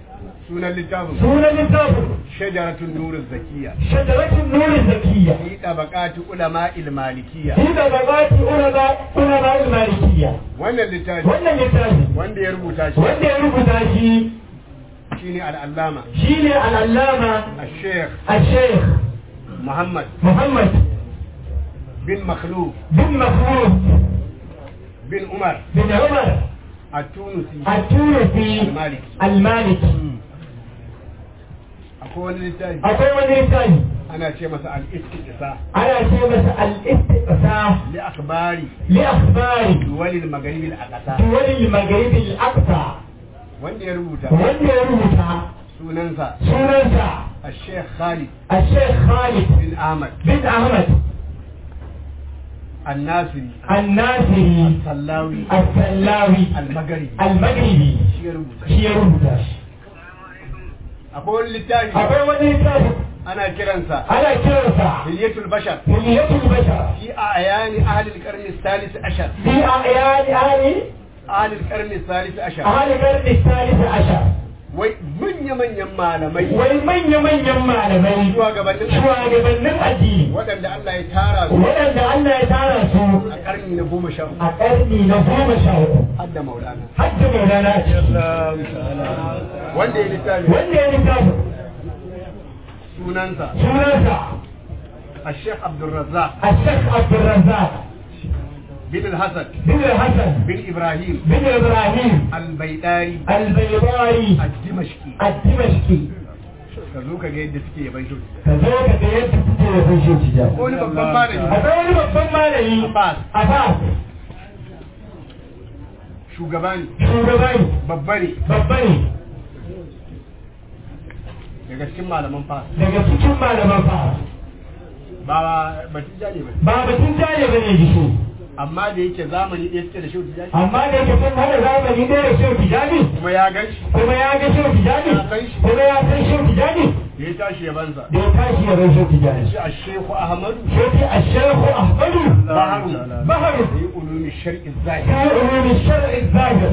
Speaker 5: sunan littafin
Speaker 2: sunan littafin
Speaker 5: shajaratun nurin zakiya
Speaker 2: shajaratin nurin zakiyya
Speaker 5: fi tabaqati ulama malikiyya
Speaker 2: shi da babati ulama ulama malikiyya
Speaker 5: wannan littafi
Speaker 2: wannan littafi
Speaker 5: wanda ya rubuta shi
Speaker 2: wanda ya rubuta shi
Speaker 5: shine al-allama
Speaker 2: shine al-allama
Speaker 5: al-sheikh
Speaker 2: al-sheikh
Speaker 5: muhammad
Speaker 2: muhammad
Speaker 5: bin makhluf
Speaker 2: bin mafrud
Speaker 5: bin umar
Speaker 2: bin umar
Speaker 5: at-tunisi
Speaker 2: at-tunisi
Speaker 5: al-maliki
Speaker 2: al-maliki
Speaker 5: akwai wani littafi
Speaker 2: akwai wani littafi
Speaker 5: ana ce masa al-istiqsa
Speaker 2: ana ce masa al-istiqsa
Speaker 5: li akhbari
Speaker 2: li akhbari
Speaker 5: duwal al-maghrib al-aqsa
Speaker 2: duwal al-maghrib al-aqsa
Speaker 5: wanda ya rubuta
Speaker 2: wanda ya rubuta
Speaker 5: sunansa
Speaker 2: sunansa
Speaker 5: al-sheikh khalid
Speaker 2: الشيخ خالد
Speaker 5: bin ahmad
Speaker 2: بن أحمد
Speaker 5: الناصري
Speaker 2: الناصري
Speaker 5: sallawi
Speaker 2: السلاوي
Speaker 5: al-maghribi
Speaker 2: المغربي
Speaker 5: shi ya rubuta
Speaker 2: shi ya rubuta shi
Speaker 5: akwai wani littafi
Speaker 2: akwai wani littafi
Speaker 5: ana kiransa
Speaker 2: ana kiransa
Speaker 5: hilyatul bashar
Speaker 2: Hilyatul Bashar
Speaker 5: في أعيان أهل القرن الثالث عشر
Speaker 2: في أعيان أهل
Speaker 5: أهل القرن الثالث عشر
Speaker 2: أهل القرن الثالث عشر
Speaker 5: wai manya-manyan malamai
Speaker 2: wai manya-manyan malamai
Speaker 5: shugabannin
Speaker 2: shugabannin addini
Speaker 5: waɗanda Allah ya tara su
Speaker 2: waɗanda Allah ya tara su
Speaker 5: a ƙarni na goma sha uku
Speaker 2: a ƙarni na goma sha uku
Speaker 5: har da maulana
Speaker 2: har da maulana a ciki
Speaker 5: wanda ya littafi
Speaker 2: wanda ya littafi
Speaker 5: sunansa
Speaker 2: sunansa
Speaker 5: a sheikh abdulrazzaq
Speaker 2: الشيخ عبد الرزاق
Speaker 5: bin al-hasan
Speaker 2: بن الحسن
Speaker 5: bin ibrahim
Speaker 2: بن ابراهيم
Speaker 5: al-baidari
Speaker 2: البيضاوي
Speaker 5: al-dimashqi
Speaker 2: الدمشقي
Speaker 5: ka zo ka ga yadda suke yaban shi
Speaker 2: كذلك da yadda kuke da kun shi ja
Speaker 5: wani babban malami
Speaker 2: akwai wani babban malami
Speaker 5: Abbas.
Speaker 2: Abbas
Speaker 5: shugaba ne
Speaker 2: shugaba ne
Speaker 5: babba ne
Speaker 2: babba ne
Speaker 5: daga cikin malaman fas
Speaker 2: daga cikin malaman fa
Speaker 5: ba batun jani ba
Speaker 2: ba batun jale bane ji shi
Speaker 5: amma da yake zamani ɗaya suke da shi jani
Speaker 2: amma da yake sun hada zamani ɗaya da shehu tijani
Speaker 5: kuma ya gan shi
Speaker 2: kuma ya ga shehu tijani kuma ya san shehu tijani
Speaker 5: da ya tashi yabansa
Speaker 2: da ya tashi ya bai shehu tijani
Speaker 5: shi a shehu ahmadu
Speaker 2: shehu a shehu ahmadu
Speaker 5: baharu
Speaker 2: baharu
Speaker 5: da yi ulumi shar'i zahir
Speaker 2: في علوم الشرع الظاهر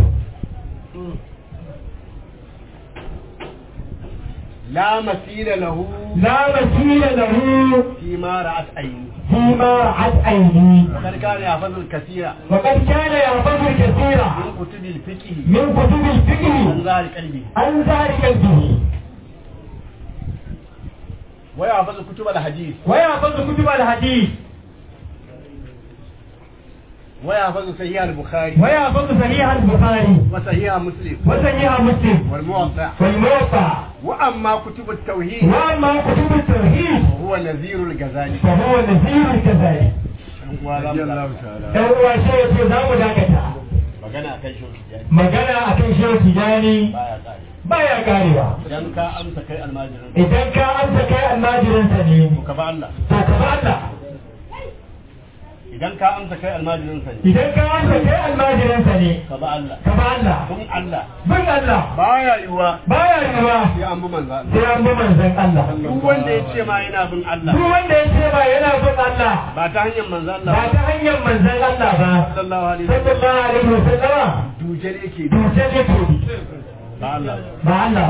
Speaker 5: la masila lahu
Speaker 2: لا مثيل له
Speaker 5: fi ma ra'at ayni
Speaker 2: فيما رعت عيني
Speaker 5: وقد كان يحفظ الكثير
Speaker 2: وقد كان يحفظ الكثير
Speaker 5: من كتب الفقه
Speaker 2: من كتب
Speaker 5: عن
Speaker 2: الفقه
Speaker 5: ظهر قلبه
Speaker 2: عن ذلك به
Speaker 5: ويحفظ كتب الحديث
Speaker 2: ويحفظ كتب الحديث
Speaker 5: ويحفظ صحيح البخاري
Speaker 2: ويحفظ صحيح البخاري
Speaker 5: وصحيح مسلم
Speaker 2: وصحيح مسلم
Speaker 5: والموطأ
Speaker 2: والموقع
Speaker 5: واما كتب التوحيد
Speaker 2: واما كتب التوحيد
Speaker 5: هو نذير الغزالي
Speaker 2: فهو نذير كذلك dan uwa sai ya ce za mu dakata
Speaker 5: magana akan shi tijani
Speaker 2: magana akan shehu tijani
Speaker 5: baya kare
Speaker 2: baya karewa
Speaker 5: idan ka amsa kai almajirin
Speaker 2: idan ka amsa kai almajirinsa ne
Speaker 5: ka ba Allah
Speaker 2: to ka ba Allah
Speaker 5: idan ka amsa kai almajirin sa ne
Speaker 2: idan ka amsa kai almajirinsa ne
Speaker 5: ka ba Allah
Speaker 2: ka ba Allah
Speaker 5: kun Allah
Speaker 2: bin Allah
Speaker 5: baya yiwa
Speaker 2: baya yiwa
Speaker 5: sai an bi manzo Allah
Speaker 2: sai an bi manzon Allah
Speaker 5: duk wanda ya ce ma yana bin Allah
Speaker 2: duk wanda ya ce ba yana bin Allah
Speaker 5: ba ta hanyar manzo Allah
Speaker 2: ba ta hanyar manzon Allah ba
Speaker 5: sallallahu alaihi wasallam
Speaker 2: sallallahu alaihi wasallama
Speaker 5: dujal yake bi
Speaker 2: dutse ne to
Speaker 5: ba Allah
Speaker 2: ba Allah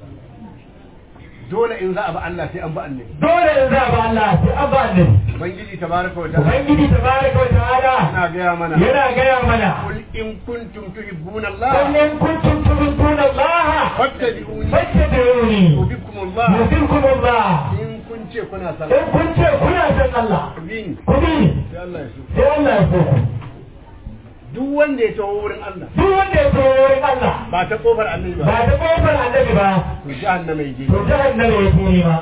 Speaker 5: dole in za a bi Allah sai an bi annabi
Speaker 2: dole in za ba Allah sai an ba annabi
Speaker 5: ubangiji tabaraka wa ta'ala
Speaker 2: ubangiji tabaraka wa ta'ala
Speaker 5: yana gaya mana
Speaker 2: yana gaya mana
Speaker 5: قل إن كنتم تحبون الله
Speaker 2: قل إن كنتم تحبون الله
Speaker 5: فاتبعوني
Speaker 2: فاتبعوني
Speaker 5: يحببكم الله
Speaker 2: يحببكم الله
Speaker 5: in kun ce kuna
Speaker 2: in
Speaker 5: sallah
Speaker 2: kun ce kuna son Allah
Speaker 5: bin
Speaker 2: ku bi
Speaker 5: sai Allah ya so
Speaker 2: sai Allah ya so ku
Speaker 5: duk wanda ya taho wurin Allah
Speaker 2: duk wanda ya so wurin Allah
Speaker 5: ba ta kofar annabi
Speaker 2: ba
Speaker 5: ba
Speaker 2: ta kofar annabi ba
Speaker 5: to jahannama yake
Speaker 2: to jahannama ya so ma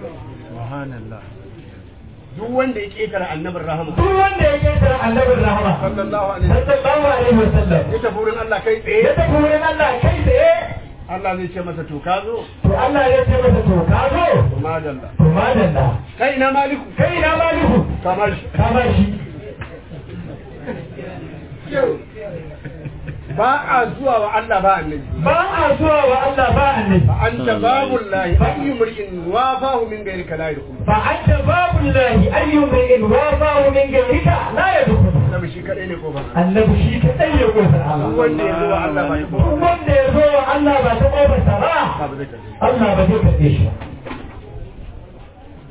Speaker 5: duk wanda ya ketara annabin rahama
Speaker 2: duk wanda ya ketara annabin rahama
Speaker 5: sallallahu alaihi wasallam
Speaker 2: sallallahu alaihi wasallam
Speaker 5: ya tafi wurin Allah kai
Speaker 2: ya
Speaker 5: tsaye
Speaker 2: tafi wurin Allah kai tsaye
Speaker 5: Allah zai ce masa to ka zo
Speaker 2: to Allah ya ce masa to ka zo
Speaker 5: to madalla
Speaker 2: to madalla
Speaker 5: kai ina maliku
Speaker 2: kai na maliku
Speaker 5: kamar shi
Speaker 2: ka ba shi
Speaker 5: ba a zuwa wa Allah ba annabi
Speaker 2: ba a zuwa wa Allah ba annabi
Speaker 5: fa anta babullahi ayyu mar'in wafahu min ghayrika la yadkhul
Speaker 2: fa anta babu lahi ayyu min wafahu min gairika la yadkhulu
Speaker 5: sabu shi kadai ne kofar
Speaker 2: annabi shi kadai ne kofar Allah
Speaker 5: wanda ya zo wa Allah ba ta
Speaker 2: duk wanda ya zo wa Allah ba ta kofarsa ba
Speaker 5: ba zai tafi
Speaker 2: Allah ba zai karɓe shi ba